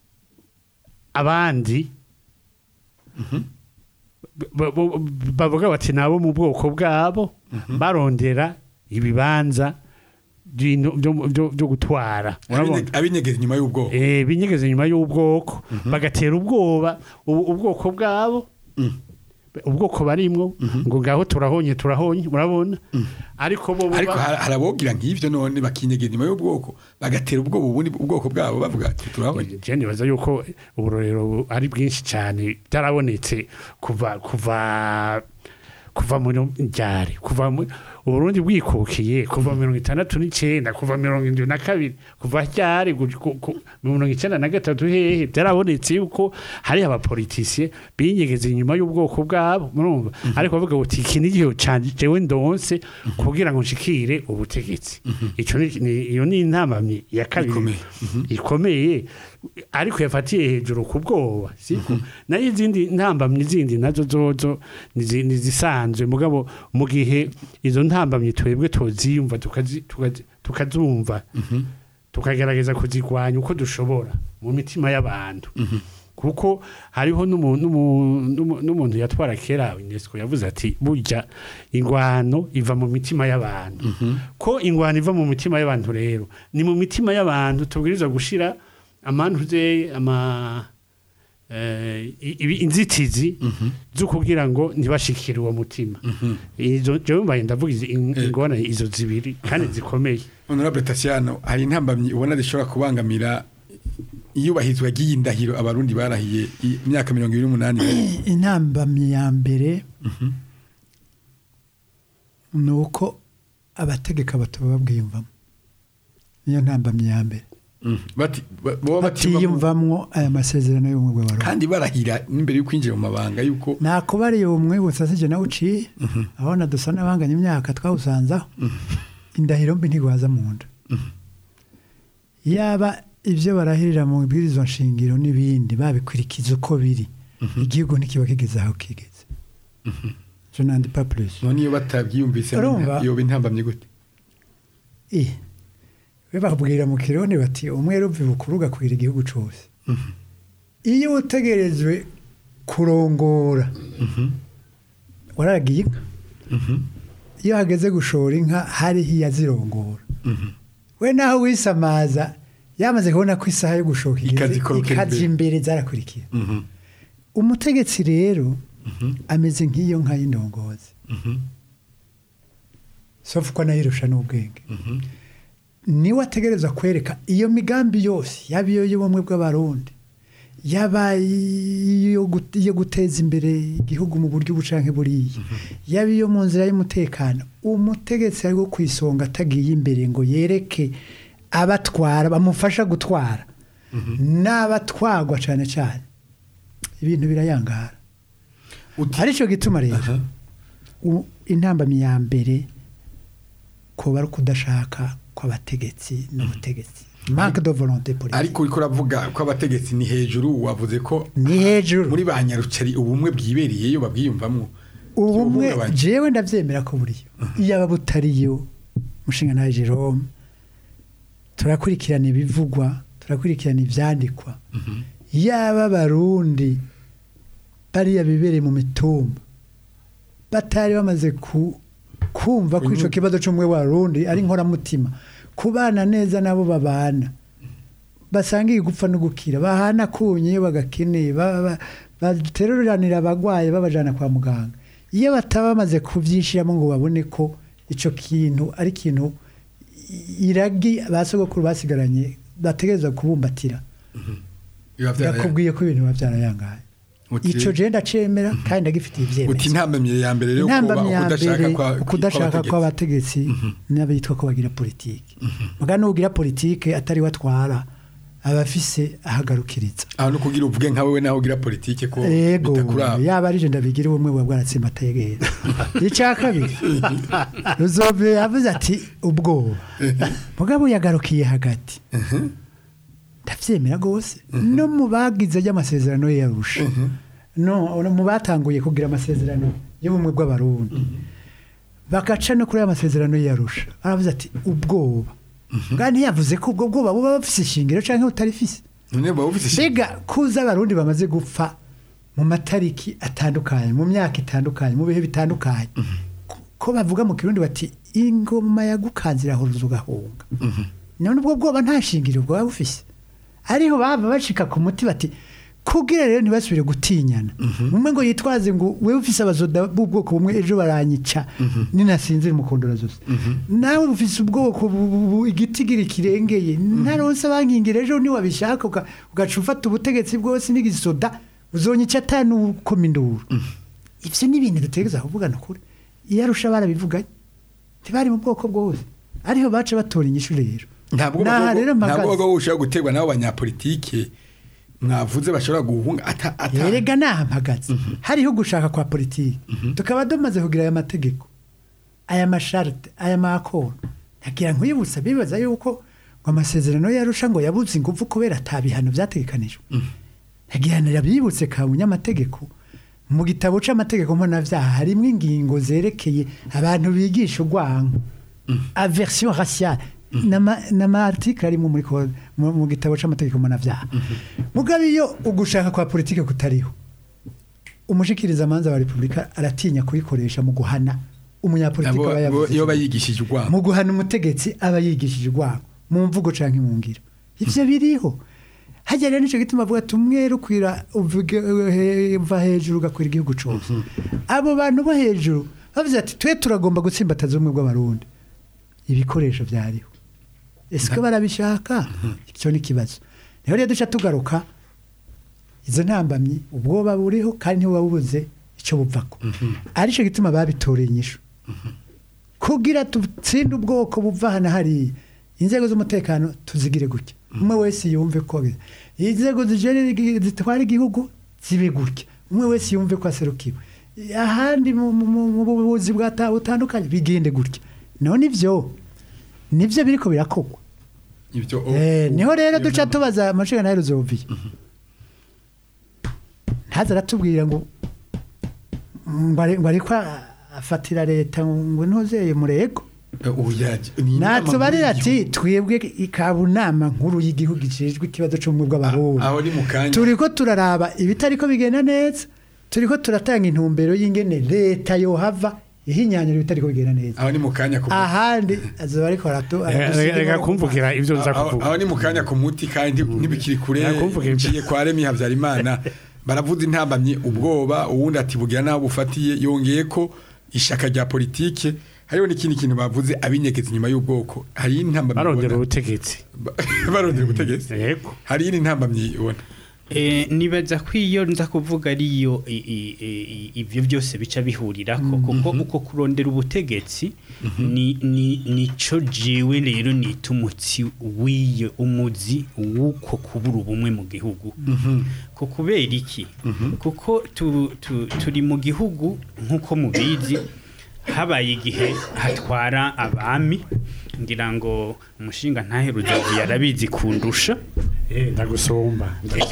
abandi ba- ba- bavuga bati nabo mu bwoko bwabo barondera ibibanza by'ino- byo- byo byo gutwara urabona Abinye- abinyegeza inyuma y'ubwoba eh binyegeze nyuma y'ubwoko bagatera ubwoba ubu- ubwoko bwabo ubwoko barimwo ngo ngaho turahonye turahonye murabona ariko bo bo ariko ba- har- harabogira nk'ivyo none bakinyegeza inyuma y'ubwoko bagatera ubwoba ubundi ubwoko bwabo bavuga ati turabonye je nibaza yuko uburorero bu- ari bwinshi cyane byarabonetse kuva kuva kuva muri ryari kuva mu uburundi bwikukiye kuva mirongo itandatu n'icyenda kuva mirongo indwi na kabiri kuva ryari gu- ku- ku- mirongo icyenda na gatatu hehe byarabonetse yuko hari abapolitisiye binyegeza inyuma y'ubwoko bwabo murumva ariko bavuga ngo iki ni igihe canje jewe ndonse kugira ngo nshikire ubutegetsi ico ni ni- iyo ni intamamyi ya kabiri Ikomeye. ikomeye ariko yafatiye hejuru ku bwoba siko nayo izindi ntambamyi zindi nazo zozo nizi- nizisanzwe mugabo mu gihe izo ntambamyi twebwe tuziyumva tukazi- tukazi- tukazumva tukagerageza kuzigwanya uko dushobora mu mitima y'abantu kuko hariho n'umu- n'umu- n'umu- n'umuntu yatwara kera UNESCO yavuze ati burya ingwano iva mu mitima y'abantu ko ingwano iva mu mitima y'abantu rero ni mu mitima y'abantu tubwirizwa gushira amantuze ama eh, i- ibi- inzitizi zo kugira ngo ntibashikire uwo mutima izo jewe mbaye ndavuga izi- in- ingorane izo zibiri kandi zikomeye honorable Tatiano hari intambamyi ubona zishobora kubangamira iyubahirizwa ry'iyi ndahiro abarundi barahiye i- imyaka mirongo ibiri n'umunani intambamyi ya mbere ni uko abategeka bataba babwiyumvamo niyo ntambamyi ya mbere bati ba- boba batiyumvamo batiyumvamwo aya masezerano y'ubumwe bw'abarundi kandi barahira n'imbere yo kwinjira mu mabanga yuko nakubariye ubumwe busasije nawe uciye abona dusa n'abanganya imyaka twawusanzaho indahiro mbi ntigwaza mu nda yaba ibyo barahirira mu bwirizwa nshingiro n'ibindi babikurikiza uko biri igihugu ntikiba kigeze aho kigeze je n'andi pas plus none iyo batabyiyumvise Urumva? yoba intambamyi gute Eh, we babwira mu kirundi bati umwe ruvi bukuru ugakwira igihugu cyose iyo utegerejwe kurongora waragiye inka iyo hageze gushora inka hariho iyazirongora we naho wisamaza yamaze kubona ko isaha yo gushoka igeze Ikazikorokera ikajya imbere zarakurikira umutegetsi rero ameze nk'iyo nka y'indongozi sofu ko anayirusha n'ubwenge niwe ategereza kwereka iyo migambi yose yaba iyo y'ubumwe bw'abarundi yaba iyo gut- iyo guteza imbere igihugu mu buryo bucanke buriya yaba iyo mu nzira y'umutekano umutegetsi ari wo ku isonga atagiye imbere ngo yereke abatwara bamufasha gutwara n'abatwagwa cyane cyane ibintu birayangara Uti- aricyo gituma rero Aha. u- intambamyi ya mbere kuba ari ukudashaka kw'abategetsi n'ubutegetsi manque de volonté politique ariko uriko uravuga ko abategetsi ni hejuru wavuze ko ni hejuru muri ba nyarucari ubumwe bwibereyeyo babwiyumvamwo ubumwe Kibuhungabanya. jewe ndabyemera ko buriyo iyaba butariyo mushinga nawe Jerome turakurikirana ibivugwa turakurikirana ibyandikwa yaba abarundi bariya bibereye mu mitumba batari bamaze ku kumva ko icyo kibazo cy'umwe w'abarundi ari inkoramutima kubana neza nabo babana basangiye gupfa no gukira bahana kunye iyo bagakeneye ba- ba- bateruranira abagwayi babajana kwa muganga iyo bataba bamaze kubyishiramo ngo babone ko icyo kintu ari ikintu i- iragi ba sogokuru basigaranye bategereza kubumbatira biba byaraye- yakubwiye ko ibintu biba byarayangaye Uti- icyo je ndacemera kandi ndagifitiye uti ibyemezo intambamye ya mbere rero kuba intambamyi ya ukudashaka mbere kwa- ukudashaka kw'abategetsi. kw'abategetsi n'abitwa ko bagira politiki muga n'ugira politiki atari we atwara aba afise ahagarukiriza aho no kugira uvuge nka wewe naho ugira politike ko ego bitakuraba yaba ari je ndabigira ubumwe buba bwaratsimba ategera icya kabiri ruzove yavuze ati ubwoba mugabo yagarukiye hagati ndabyemera rwose no mu bagize ry'amasezerano ye yarusha no no mu batanguye kugira amasezerano y'ubumwe bw'abarundi bagaca no kuri aya masezerano ye yarusha aravuze ati ubwoba bwa ntiyavuze ko ubwo bwoba buba bufise ishingiro cyangwa butarifise none buba bufite ishi- mbega kuza abarundi bamaze gupfa mu matariki atandukanye mu myaka itandukanye mu bihe bitandukanye ko- ko bavuga mu kirundi bati ingoma yagukanze irahuruza ugahunga none ubwo bwoba nta shingiro bwaba bufise ariho baba bacika ku muti bati kugira rero ntibasubire gutinyana umwe ngo yitwaze ngo wewe ufise abazoda b'ubwoko bumwe ejo baranyica ninasinzira umukondora zose nawe ufise ubwoko bu- bu- bu- igitigiri kirengeye ntaronse abankingira ejo niwabishaka uga- ugaca ufata ubutegetsi bwose n'igisoda uzonyica atanukoma induru ivyo ni ibintu dutegereza kuvugana kure iyo arusha barabivuganye ntibari mu bwoko bwose ariho baca batora inyishu rero ntabwo Naha rero mpagaze. ntabwo bushobora guterwa n'abo banyapolitike mwavuze bashobora guhunga ata ata erega nahampagaze hariho gushaka kwa politiki tukaba tumaze kugira aya mategeko aya masharite aya makoro ntagira nkwibutsa bibaza yuko ngo amasezerano yarusha ngo yabuze ingufu kubera atabihano byategekanijwe ntagihanira bibutse ka munyamategeko mu gitabo c'amategeko mpanavyaha harimwo ingingo zerekeye abantu bigisha urwango aversion raciale n'ama-article arimo muri ko- mu mu gitabo c'amategeko mpanavyaha mugabe iyo ugushaka kwa politike kutariho umushikiriza amanza wa repubulika aratinya kuyikoresha mu guhana umunyapolitiki Abo- aba bo- yavuze iyo bayigishije urwamo mu guhana umutegetsi aba yigishije urwango mu mvugo canke mu ngiro ivyo biriho hajya rero nico gituma avuga ati umwere ukwira uvuge he- uva hejuru ugakwira igihugu cose abo bantu bo hejuru bavuze ati twe turagomba gutsimbataza ubumwe bw'abarundi ibikoresho vyariho ese ko barabishaka icyo ni ikibazo rero rero duca tugaruka izo ntambamyi ubwoba buriho kandi ntibuba bubuze icyo buvako aricyo gituma babitoreye inyishu kugira dutsinde ubwoko buva hano hariya inzego z'umutekano tuzigire gutya umwe wese yumve ko inzego zijere- zitwara igihugu zibe gutya umwe wese yumve ko aserukiwe ahandi mu mu- mu- mu buvuzi bwata- butandukanye bigende gutya none ibyo nibyo biriko birakogwa ibyo Eh, niho rero duca tubaza amashinga nayo ruzoviye ntaza aratubwira ngo ngo ari- ngo ariko afatira leta ngo ntuzeye murego natubarira ati twebwe ikabunama nkuru y'igihugu ijejwe ikibazo cy'ubumwe bw'abarundi aho ni mu kanya turiko turaraba ibitariko bigenda neza turiko turatanga intumbero y'ingene leta yohava ihinyanyura ibitariko bigenda neza aho ni mu kanya ku ahandi azoba ariko aratu Reka- reka kumvugira ibyo nza aho kuvuga aho ni mu kanya ku muti kandi ntibikiri kure Nakumvuga ibyo. ngiye kwa Remi Habyarimana baravuze intambamye ubwoba uwundi ati bugira naho bufatiye yongeye ko ishaka rya politike hariho n'ikindi kintu bavuze abinyegeza inyuma y'ubwoko hari intambamye barondera ubona- ubutegetsi barondera ubutegetsi yego hari iyindi ntambamye ubona Eh, nibaza ko iyo nza kuvuga ariyo i- i- i- ibyo byose bica bihurirako kuko uko kurondera ubutegetsi ni ni nico jiwe rero nita umutsi w'iyo umuzi w'uko kubura ubumwe mu gihugu ko kubera iki kuko tu- tu- turi mu gihugu nk'uko mubizi habaye igihe hatwara abami ngira ngo umushinga ntaheruze yarabizi kundusha Eh, ndagusumba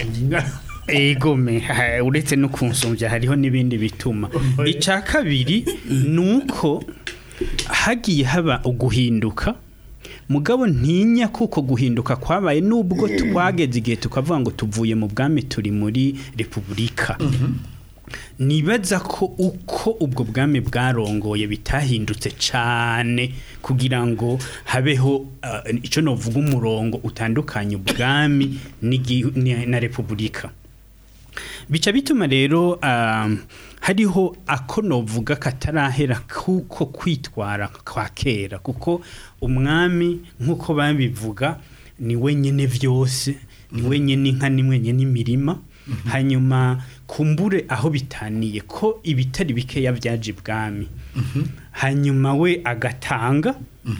egome ha- uretse no kunsumbya hariho n'ibindi bituma icya kabiri ni uko hagiye haba uguhinduka mugabo ntinya kuko guhinduka kwabaye nubwo twageze igihe tukavuga ngo tuvuye mu bwami turi muri repubulika nibaza ko uko ubwo bwami bwarongoye bitahindutse cyane kugira ngo habeho uh, icyo novuga umurongo utandukanye ubwami n'igi- ni- na repubulika bica bituma rero um, hariho ako novuga katarahera kuko kwitwara kwa kera kuko umwami nk'uko babivuga ni wenyine byose ni wenyine inka ni wenyine imirima hanyuma kumbure aho bitaniye ko ibitari bikeya byaje ibwami hanyuma we agatanga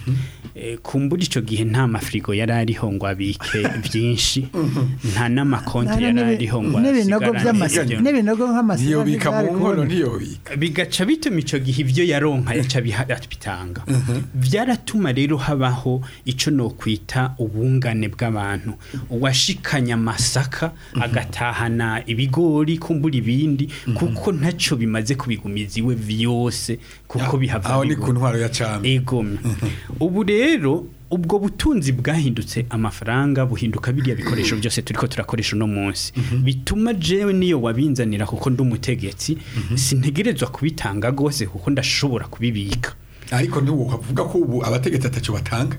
Eh, kumbura icyo gihe nta mafirigo yari ariho ngo abike byinshi nta n'amakonti yari ariho ngo n'ibinogo by'amasi asigarane ibyo. n'ibinogo nk'amasi ntiyobika mu nkono ntiyobika bigaca bituma icyo gihe ibyo yaronka yaca biha- bitanga byaratuma rero habaho icyo nokwita ubungane bw'abantu uwashikanya amasaka agatahana ibigori kumbura ibindi kuko ntacyo bimaze kubigumiza iwe byose kuko bihava aho ni bigwa. ku ntwaro ya cami egome ubu rero ubwo butunzi bwahindutse amafaranga buhinduka biriya bikoresho byose turiko turakoresha uno munsi bituma jewe niyo wabinzanira kuko ndi umutegetsi sintegerezwa kubitanga rwose kuko ndashobora kubibika ariko ntiwokavuga ko ubu abategetsi atacyo batanga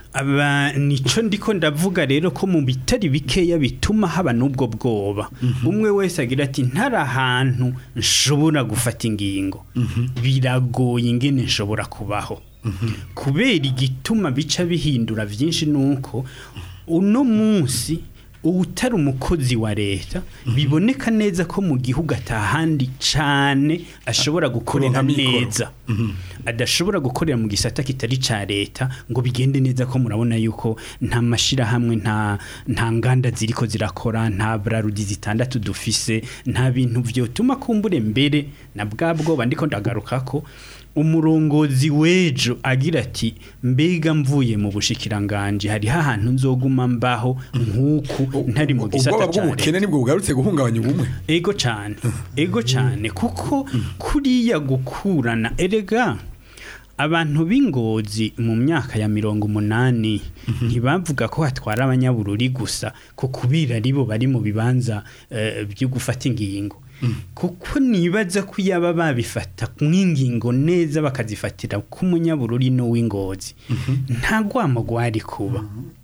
aba nico ndiko ndavuga rero ko mu bitari bikeya bituma haba n'ubwo bwoba umwe wese agira ati ntari ahantu nshobora gufata ingingo biragoye ingene nshobora kubaho kubera igituma bica bihindura byinshi nuko uno munsi utari umukozi wa leta biboneka neza ko mu gihugu atahandi cyane ashobora gukorera Kuronka mikoro. neza adashobora gukorera mu gisata kitari ca leta ngo bigende neza ko murabona yuko nta mashirahamwe nta nta nganda ziriko zirakora nta brarudi zitandatu dufise nta bintu vyotuma kumbure mbere na bwa bwoba ndiko ndagaruka ko umurongozi w'ejo agira ati mbega mvuye mu bushikiranganje hari hahantu nzoguma mbaho nk'uku ntari mu gisata ubwoba ca leta bw'ubukene nibwo bugarutse guhungabanya ubumwe ego cyane ego cyane kuko kuriya gukurana erega abantu b'ingozi mu myaka ya mirongo umunani ntibavuga ko hatwara abanyabururi gusa ko kubira aribo bari mu bibanza eh, byo gufata ingingo kuko nibaza ko yaba babifata nk'ingingo neza bakazifatira k'umunyabururi n'uw'ingozi nta rwamo rwari kuba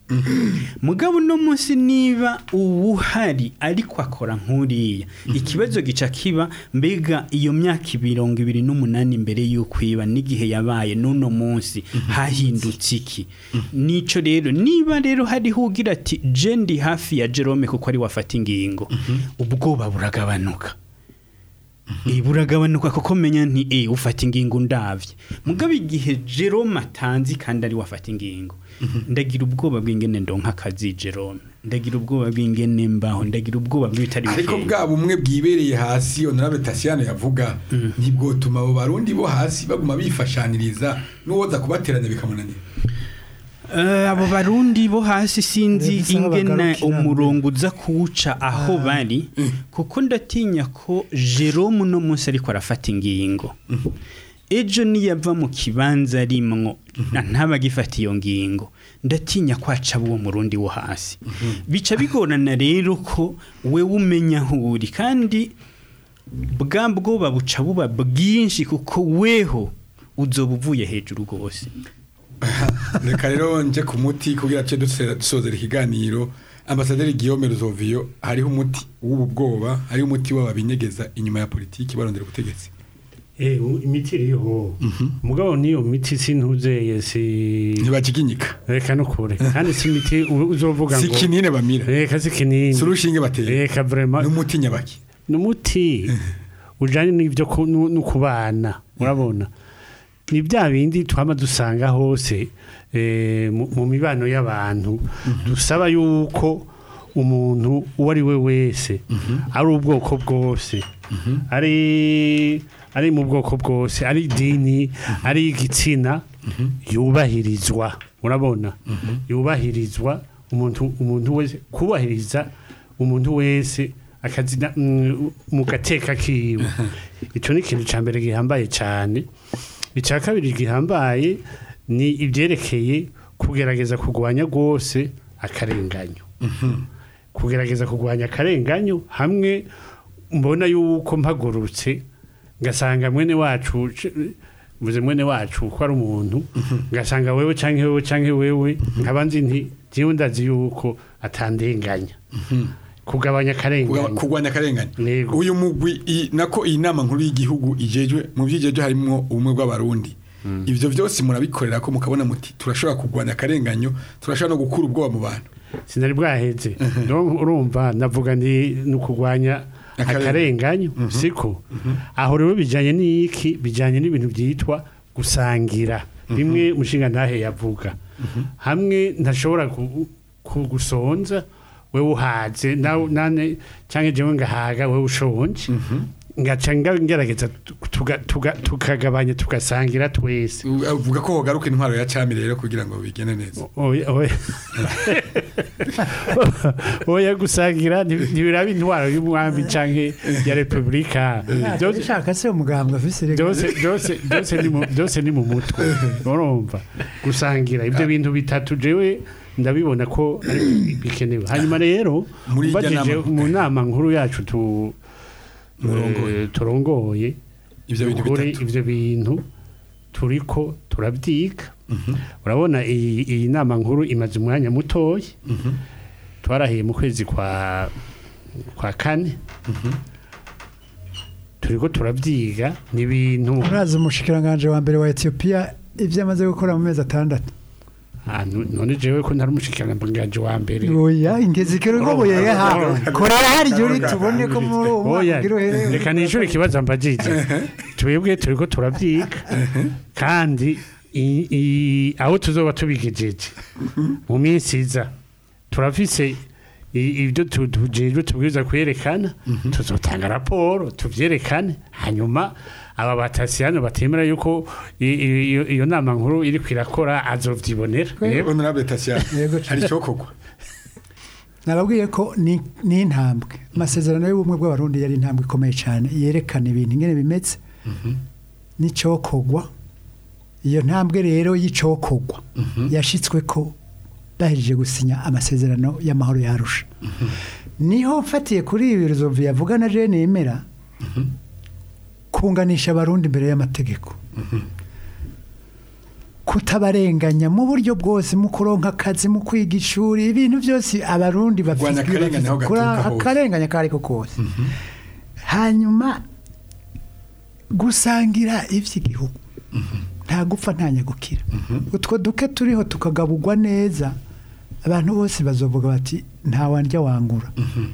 mugabo uno munsi niba uwuhari ariko akora nk'uriya ikibazo gica kiba mbega iyo myaka mirongo ibiri n'umunani mbere y'uko iba n'igihe yabaye n'uno munsi hahindutse iki nico rero niba rero hariho ugira ati je ndi hafi ya Jerome kuko ari wafata ingingo ubwoba buragabanuka Eh, buragabanuka kuko menya nti eh ufata ingingo ndavye mugabo igihe Jerome atanzi kandi ari wafata ingingo ndagira ubwoba bw'ingene ndonka akazi Jerome ndagira ubwoba bw'ingene mbaho ndagira ubwoba bw'ibitari ariko bikeya. bwa bumwe bwibereye hasi honorable Tasiano yavuga ntibwotuma abo barundi bo hasi baguma bifashaniriza n'uwoza kubateranya bikamunanira Eh, abo barundi bo hasi sinzi Bifise aho ingene bagarukira. umurongo uza kuwuca aho bari kuko ndatinya ko Jerome uno munsi ariko arafata ingingo ejo niyava mu kibanza rimwo ntabagifata iyo ngingo ndatinya kwaca uwo murundi wo hasi bica bigorana rero ko we umenya aho uri kandi bwa bwoba buca buba bwinshi kuko weho uzoba uvuye hejuru rwose reka rero nje ku muti kugira ce dusozera ikiganiro ambasaderi Guillaume Ruzovio hariho umuti w'ubu bwoba hariho umuti w'ababinyegeza inyuma ya politiki barondera ubutegetsi Eh, u- imiti iriho mugabo niyo miti sintuze si ntibajiginyika reka no kure kandi si imiti u- uzovuga si ngo kinini bamira reka si kinini si urushinge bateye reka vraiment n'umuti nyabaki ni umuti ujyanye n'ibyo ku- nu- no kubana urabona ni bya bindi twaba dusanga hose eh, mu mu mibano y'abantu dusaba yuko umuntu uwo ari we wese ari ubwoko bwose ari ari mu bwoko bwose ari idini ari igitsina yubahirizwa urabona yubahirizwa umuntu umuntu wese kubahiriza umuntu wese akazina mm, mu gateka kiwe icyo ni ikintu cya mbere gihambaye cyane icya kabiri gihambaye ni ibyerekeye kugerageza kurwanya rwose akarenganyo kugerageza kurwanya akarenganyo hamwe mbona yuko mpagurutse ngasanga mwene wacu c- mvuze mwene wacu ko ari umuntu ngasanga wewe canke wewe canke wewe nkaba nzi nti jewe ndazi yuko atandenganya kugabanya Kuga- akarenganyo kurwanya akarengane Yego. uyu mugwi i- nako iyi nama nkuru y'igihugu ijejwe mu byijejwe harimo ubumwe bw'abarundi ibyo byose murabikorera ko mukabona muti turashobora kurwanya akarenganyo turashobora no gukura ubwoba mu bantu sinari bwaheze Donc, urumva navuga ndi ni ukurwanya Akarenganyo. akarenganyo siko aho rero bijyanye n'iki bijyanye n'ibintu byitwa gusangira bimwe umushinga ntahe yavuga hamwe ntashobora ku- kugusonza wewe uhaze nawe nane cyangwa jewe ngahaga wewe ushonje ngaca nga- ngerageza tuga- tuga- tukagabanya tugasangira twese uvuga ko hogaruka intwaro ya cami rero kugira ngo bigende neza oya oya oya gusangira nti- ntibiraba intwaro y'umwami canke ya repubulika Byose- ishaka se umugambwe afise rega byose byose byose ni mu byose ni mu mutwe urumva gusangira ibyo bintu bitatu jewe ndabibona ko ari bikenewe hanyuma rero Muri irya ubajije nama- mu nama nkuru yacu tu Murongoye. eh, turongoye Ivyo bintu ukuri bitatu. ivyo bintu turiko turabyiga urabona iyi iyi nama nkuru imaze umwanya mutoya twarahiye mu kwezi kwa kwa kane turiko turabyiga ni ibintu urazi umushikiranganje wa mbere wa Ethiopia ivyo amaze gukora mu mezi atandatu Ah, nu- none jewe ko ntari umushikiranganje wa mbere oya ingezi kero ngo boye ha korera hari juri tubone ko muri uwo oya mwaka uherewe reka nishure ikibazo mbajije twebwe turiko turabyiga kandi i- i- aho tuzoba tubigejeje mu minsi iza turafise i- ibyo tu- tujejwe tubwiza kwerekana tuzotanga raporo tuvyerekane hanyuma aba batasiyano batemera yuko i- i- iyo iyo nama nkuru iri kwirakora azovyibonera Yego. honorable Tatiana Yego. hari icyokorwa nababwiye ko ni ni intambwe amasezerano y'ubumwe bw'abarundi yari intambwe ikomeye cyane yerekana ibintu ingene bimeze n'icokogwa iyo ntambwe rero y'icokogwa yashitswe ko bahejeje gusinya amasezerano y'amahoro yarusha niho mfatiye kuri ibi ruzovu yavuga na jene yemera kunganisha abarundi imbere y'amategeko kutabarenganya mu buryo bwose mu kuronka akazi mu kwiga ishuri ibintu byose abarundi Kurwanya bafite akarengane aho kuri gaturuka hose. akarenganya ako ariko kose hanyuma gusangira iby'igihugu nta gupfa nta nyagukira utwo duke turiho tukagaburwa neza abantu bose bazovuga bati nta wandya wangura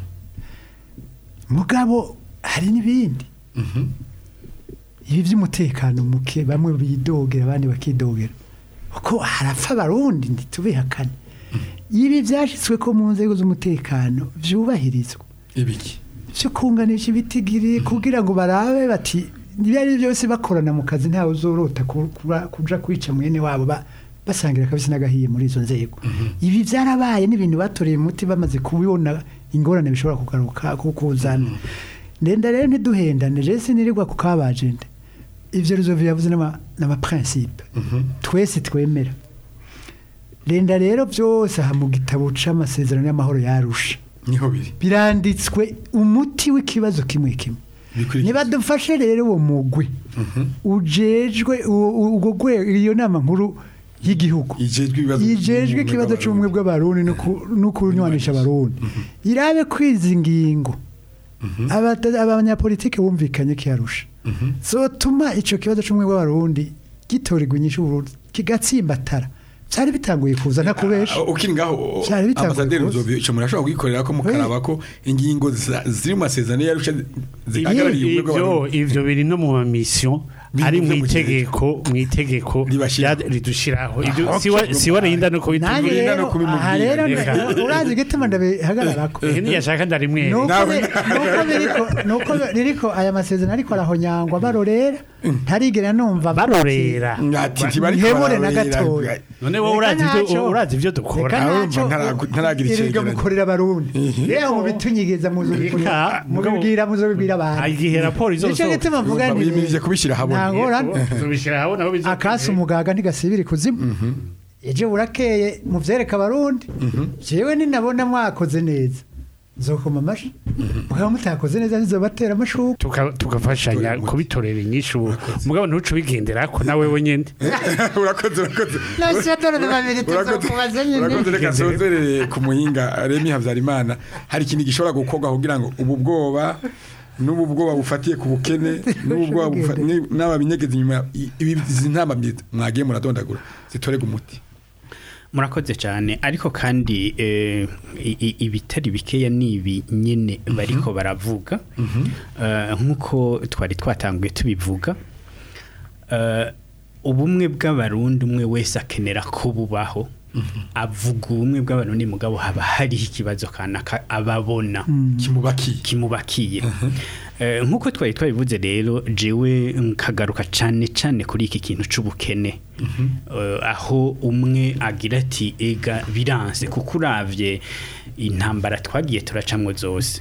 mugabo hari n'ibindi ibi by'umutekano muke bamwe bidogera abandi bakidogera kuko harapfa abarundi ntitubihakane ibi byashyizwe ko mu nzego z'umutekano byubahirizwa ibiki byo kunganisha ibitigiri kugira ngo barabe bati ibyo ari byo byose bakorana mu kazi ntawe uzorota ku- kuba- kuja kwica mwene wabo ba- basangira akabisi n'agahiye muri izo nzego ibi byarabaye n'ibintu batoreye umuti bamaze kubibona ingorane bishobora kugaruka ku- kuzana ndenda rero ntiduhendane je sinirirwa ku kabajende ivyo ruzovu yavuze n'ama- n'amaprincipe twese twemera renda rero byose aha mu gitabo c'amasezerano y'amahoro yarusha niho biri biranditswe umuti w'ikibazo kimwe kimwe Bikurikira. niba dufashe rero uwo mugwi ujejwe uwo- uwo- ubwo rwego iyo nama nkuru y'igihugu ijejwe ibibazo yijejwe ikibazo cy'ubumwe bw'abarundi no ku- no kunywanisha abarundi irabe kwiza ingingo Abata- abanyapolitike bumvikanye ko yarusha zotuma ico kibazo c'umwe w'abarundi gitorerwa inyishu Burundi kigatsimbatara byari bitanguye kuza ntakubesha Ah, ukiri ngaho Cyari bitanguye ambasaderi kuza. Nzobyo ico murashobora kugikorera ko mukaraba ko ingingo za- ziri mu masezerano yarusha zihagarariye ubumwe ivyo bw'abarundi ivyo biri no mu mission ari mu Bivuze mu itegeko mu itegeko Ribashiraho. rya- ridushiraho ivyo Ah, siwa okay. siwa rinda no nanjye kubitubwira Birinda no rero kubimubwira. aha rero Reka. urazi igituma ndabihagararako eh ntiyashaka ndarimwe nuko Nawe- bi- nuko biriko- nuko ririko aya masezerano ariko arahonyangwa barorera ntarigera numva barorera ati ntibariko Ntihebure na bararorera. gatoya. none wowe urazi Reka ivyo ntacyo. urazi ivyo reka dukora Nawe ntacyo umva ntaragu- ntaragira iribwa icegeranyo. mukorera abarundi rero mubitunyigeza muzobikorera Reka, mugabo- mubibwira muzobibwira abantu igihe raporo nicyo izosohoka gituma mvuga nti bimirije kubishyira ahabona nta ngorane tubishira aho naho bizo akasi umugaga ntigasibira ikuzimu ejo burakeye muvyereka abarundi jewe ninabona mwakoze neza nzokoma amashi mukaba mutakoze neza ntizobatera amashurwe tuka- tugafashanya kubitorera inyishu mugabo ntuce ubigenderako nawe wenyene urakoze urakoze nasiadore babiri Urakoze- tuzokubaza nyine urakoze reka sozerere ku muhinga remi habyarimana hari ikintu gishobora gukorwa kugira ngo ubu bwoba n'ubu bwoba bufatiye ku bukene n'ubu bwoba bufa- ni- n'aba binyegeza inyuma i- ibi- izi ntama mwagiye muradondagura zitorega umuti murakoze cyane ariko kandi eh, i- i- ibitari bikeya ni ibi nyine bariko baravuga Eh, nk'uko twari twatanguye tubivuga eh, ubumwe bw'abarundi umwe wese akenera ko bubaho avuga ubumwe bw'abarundi mugabo haba hariho ikibazo kanaka ababona kimubakiye kimubakiye Eh, nk'uko twari twabivuze rero jewe nkagaruka cyane cyane kuri iki kintu c'ubukene Eh, aho umwe agira ati ega biranse kuko uravye intambara twagiye turacamwo zose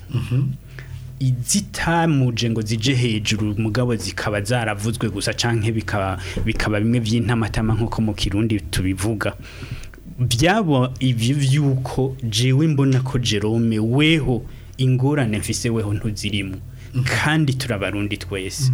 izitamuje ngo zije hejuru mugabo zikaba zaravuzwe gusa canke bikaba bikaba bimwe vy'intamatama nk'uko mu kirundi tubivuga byabo ivyo vyuko jewe mbona ko Jerome weho ingorane mfise weho ntuzirimo kandi turabarundi twese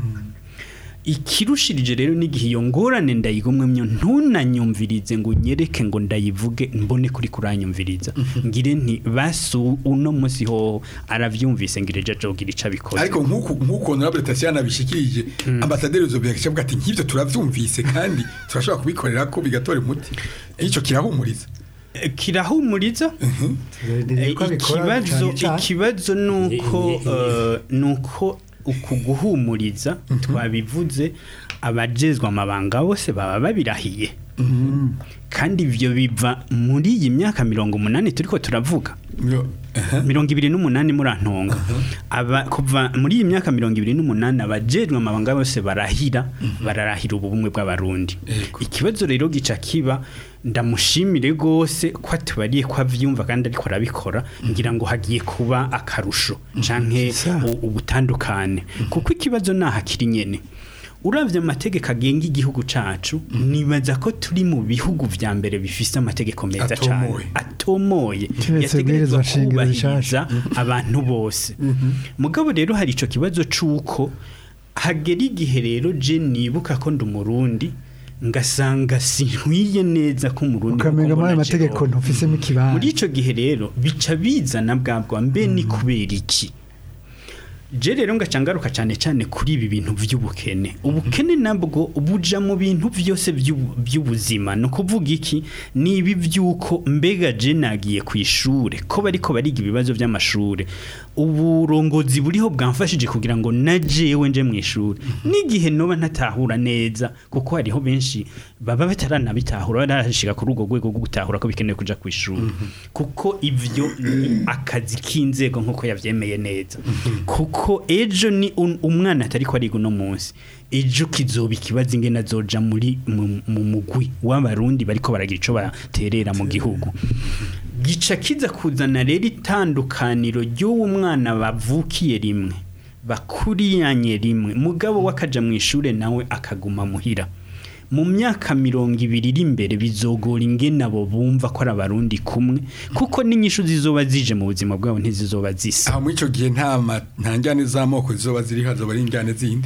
ikirushirije rero n'igihe iyo ngorane ndayigomwemyo ntunanyumvirize ngo nyereke ngo ndayivuge mbone kuri kuranyumviriza ngire nti basu uno munsi ho aravyumvise ngire je ajogira ico abikoze ariko nk'uku nk'uko honorable Tatiana bishikirije ambasaderi Zobia kicavuga ati nk'ivyo turavyumvise kandi turashobora kubikorera ko bigatora umuti ico kirahumuriza Eh, kirahumuriza Eh, ikibazo ikibazo nuko eh, nuko uku guhumuriza twabivuze abajezwe amabanga bose baba babirahiye kandi ivyo biva muri iyi myaka mirongo umunani turiko turavuga Myo- aha. mirongo ibiri n'umunani murantonga aba kuva muri iyi myaka mirongo ibiri n'umunani abajejwe amabanga bose barahira bararahira ubumwe bw'abarundi Yego. ikibazo rero gica kiba ndamushimire rwose ko atubariye ko avyumva kandi ariko arabikora ngira ngo hagiye kuba akarusho canke Sa. u- ubutandukane kuko ikibazo naha kiri nyene uravye amategeko agenga igihugu cacu nibaza ko turi mu bihugu vya mbere bifise amategeko meza cane Atomoye. atomoye Kiretse yategerezwa ibwirizwa shingiro kubahiriza abantu bose mugabo rero hari ico kibazo c'uko hagera igihe rero je nibuka ko ndi umurundi ngasanga sinkwiye neza ko umurundi ukamenga muri ayo kuko mbona mategeko Jerome. ntufisemo ikibanza muri ico gihe rero bica bizana bwabwa mbe ni kubera iki je rero ngaca ngaruka cyane cyane kuri ibi bintu by'ubukene ubukene nabwo buja mu bintu byose by'ubu- by'ubuzima no kuvuga iki ni ibi by'uko mbega je nagiye ku ishure ko bariko bariga ibibazo by'amashure uburongozi buriho bwamfashije kugira ngo na jewe nje mu ishuri n'igihe noba ntatahura neza kuko hariho benshi baba bataranabitahura barashika kuri urwo rwego rwo gutahura ko bikenewe kuja ku ishuri kuko ivyo ni akazi k'inzego nk'uko yavyemeye neza kuko ejo ni un- umwana atari ko ariga uno munsi ejo kizoba ikibazo ingene azoja muri mu mu mugwi w'abarundi bariko baragira ico baterera mu gihugu gica kiza kuzana rero itandukaniro ry'uwo mwana bavukiye rimwe bakuriyanye rimwe mugabo wakaja mu ishure nawe akaguma muhira mu myaka mirongo ibiri iri imbere bizogora ingene abo bumva ko ari abarundi kumwe kuko n'inyishu zizoba zije mu buzima bwabo ntizizoba zisa aho muri icyo gihe nta ma- nta njyane z'amoko zizoba ziri hazoba ari injyane zindi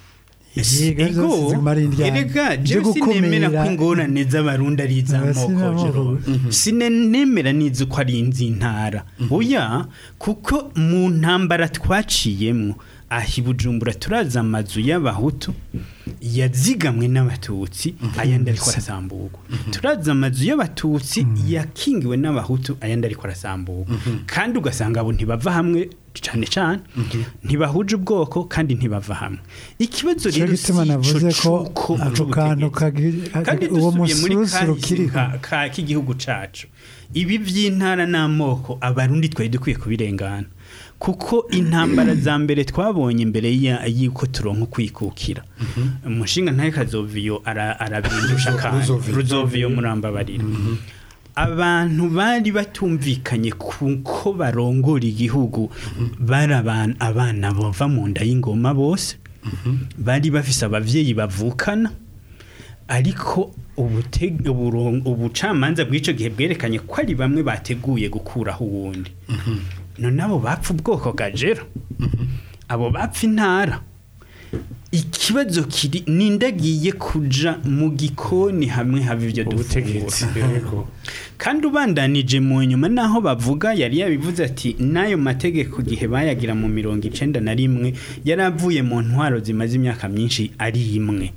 Iziga Ego, zose zimara indyane. erega Byo jewe sinemera gukumira- ko ingorane z'abarundi ari iz'amoko Sinamoko. Jerome. sinemera n'izi ko ari iz'intara oya kuko mu ntambara twaciyemwo aha i bujumbura turazi amazu y'abahutu yazigamwe n'abatutsi ayandi ariko arasamburwa turazi amazu y'abatutsi yakingiwe n'abahutu ayandi ariko arasamburwa kandi ugasanga abo ntibava hamwe cyane cyane ntibahuje ubwoko kandi ntibava hamwe ikibazo cyo rero gituma si navuze ico ko c'uko ako kantu c'ubutegetsi. kagi- kandi uwo dusubiye muri musurusuru kahise kiriho ka- ka- k'igihugu cacu ibi by'intara n'amoko abarundi twari dukwiye kubirengana kuko intambara za mbere twabonye imbere ya- y'uko turonka ukwikukira umushinga ntaye kazoviyo ara- arabindusha kandi Ruzoviyo. ruzoviyo murambabarira abantu bari batumvikanye kuko barongora igihugu bari aban- abana bava mu nda y'ingoma bose bari bafise abavyeyi bavukana ariko ubute- uburon- ubucamanza bw'ico gihe bwerekanye ko ari bamwe bateguye gukuraho uwundi none abo bapfa ubwoko gajero abo bapfa intara ikibazo kiri nindagiye kuja mu gikoni hamwe haba ibyo ubutegetsi dufungura yego kandi ubandanije mu nyuma naho bavuga yari yabivuze ati n'ayo mategeko gihe bayagira mu mirongo icenda na rimwe yari avuye mu ntwaro zimaze imyaka myinshi ari imwe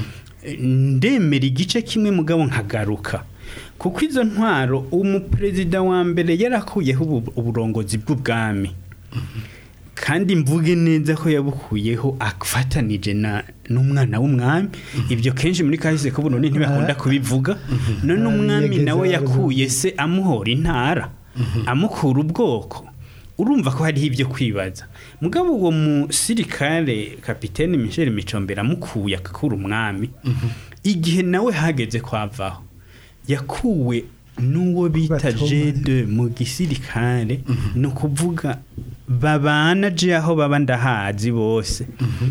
ndemera igice kimwe mugabo nkagaruka kuko izo ntwaro umuperezida wa mbere yarakuyeho ubu- uburongozi bw'ubwami kandi mvuge neza ko yabukuyeho afatanije na n'umwana w'umwami ibyo kenshi muri kahise ko Burundi ntibakunda kubivuga none Ah, umwami yigeze nawe avuga. yakuye se amuhora intara amukura ubwoko urumva ko hariho ibyo kwibaza mugabo uwo musirikare kapitene Michel Micombera amukuye akakura umwami igihe nawe hageze kwavaho yakuwe n'uwo bita Batoma. G2 mu gisirikare ni ukuvuga babana je aho baba ndahazi bose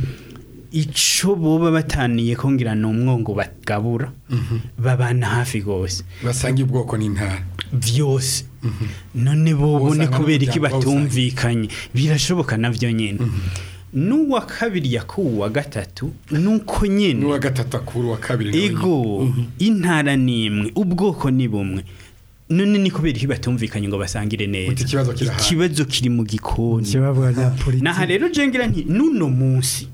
ico boba bataniye ko ngira ni umwongo bagabura babana hafi gose basangiye ubwoko n'intara vyose none bobone Usanga kubera iki n'umuryango bawusangiye. batumvikanye birashoboka navyo nyene n'uwa kabiri yakuwe uwa gatatu nuko nyene n'uwa gatatu akuru wa kabiri nawe nyine. ego intara ni imwe ubwoko ni bumwe none ni kubera iki batumvikanye ngo basangire neza Uti ikibazo kiri ahandi. ikibazo kiri mu gikoni ikibavuga bya politiki naha rero jengira nti nuno munsi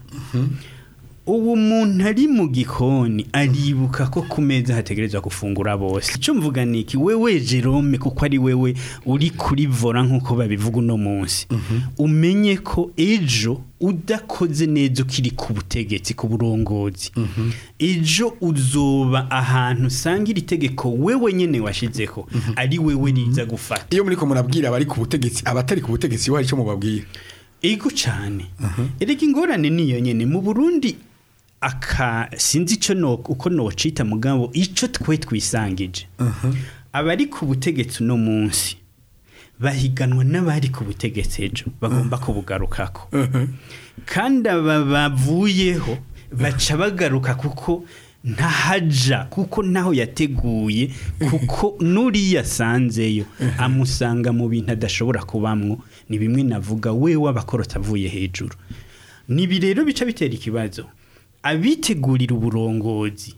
ubu muntu ari mu gikoni aribuka ko ku meza hategerezwa gufungura bose icyo mvuga ni iki wewe Jerome kuko ari wewe uri kuri vora nk'uko babivuga uno munsi umenye ko ejo udakoze neza ukiri ku butegetsi ku burongozi ejo uzoba ahantu usanga iri tegeko wewe nyene washizeho ari wewe riza gufata iyo muri ko murabwira abari ku butegetsi abatari ku butegetsi hari icyo mubabwira ego cyane erega ingorane niyo nyene mu Burundi aka sinzi ico no uko nocita mugabo ico twe twisangije abari ku butegetsi no munsi bahiganwa n'abari ku butegetsi ejo bagomba kubugarukako kandi aba bavuyeho baca bagaruka kuko ntahaja kuko naho yateguye kuko n'uriya asanzeyo amusanga mu bintu adashobora kubamwo ni bimwe navuga we w'abakorota avuye hejuru nibi rero bica bitera ikibazo abitegurira uburongozi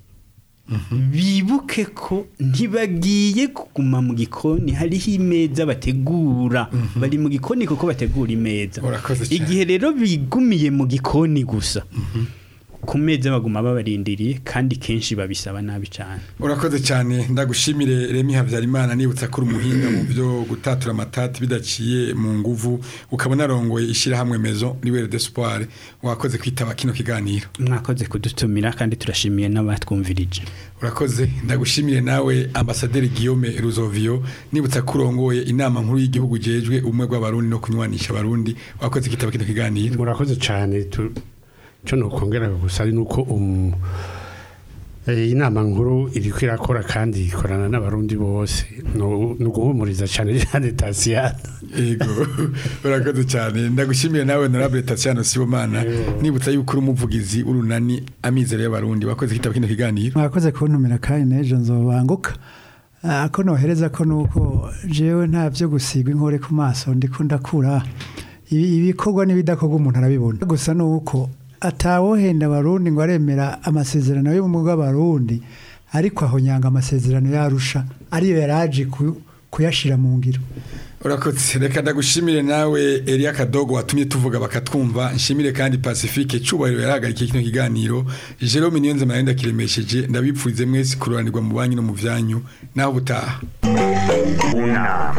bibuke ko ntibagiye kuguma mu gikoni hariho imeza bategura bari mu gikoni kuko bategura imeza Urakoze cyane. igihe rero bigumiye mu gikoni gusa ku meza baguma babarindiriye kandi kenshi babisaba nabi cyane urakoze cyane ndagushimire remi habyarimana nibutsa ko uri umuhinga mu byo gutatura amatati bidaciye mu nguvu ukaba unarongoye ishyirahamwe mezo riwere d'espoir wakoze kwitaba kino kiganiro mwakoze kudutumira kandi turashimiye n'abatwumvirije urakoze ndagushimire nawe ambasaderi Guillaume Ruzovio nibutsa ko urongoye inama nkuru y'igihugu jejwe umwe bw'abarundi no kunywanisha abarundi wakoze kwitaba kino kiganiro murakoze cyane tu- cyo nokongera gusa ari nuko um, eh, inama nkuru iriko irakora kandi ikorana n'abarundi bose no no guhumuriza cyane cyane Tasiana Ego urakoze cyane ndagushimire nawe honorable Tatiana Sibomana nibutsa yuko uri umuvugizi urunani amizero y'abarundi wakoze kwitaba kino kiganiro mwakoze kuntumira kandi n'ejo nzobanguka Ah, ko nohereza ko nuko jewe nta byo gusigwa inkore ku maso ndiko ndakura Ibi- ibikorwa n'ibidakorwa umuntu arabibona gusa nuko atawohenda abarundi ngo aremera amasezerano y'ubumwe bw'abarundi ariko aho nyanga amasezerano yarusha ariyo yaraje ku- kuyashira mu ngiro urakoze reka ndagushimire nawe Elia Kadogo watumye tuvuga bakatwumva nshimire kandi Pacifique cubahiro yarahagarikiye kino kiganiro Jerome Niyonze Marenda kiremesheje ndabipfuze mwese kururanirwa mu banyu no mu vyanyu naho butaha unama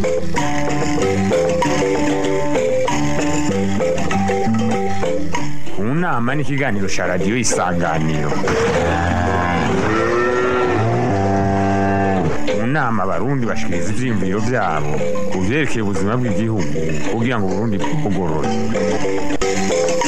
unama ni ikiganiro cya radiyo isanganiro mu nama abarundi bashikiriza ivyiyumviro vyabo ku vyerekeye ubuzima bw'igihugu kugira ngo uburundi bugorore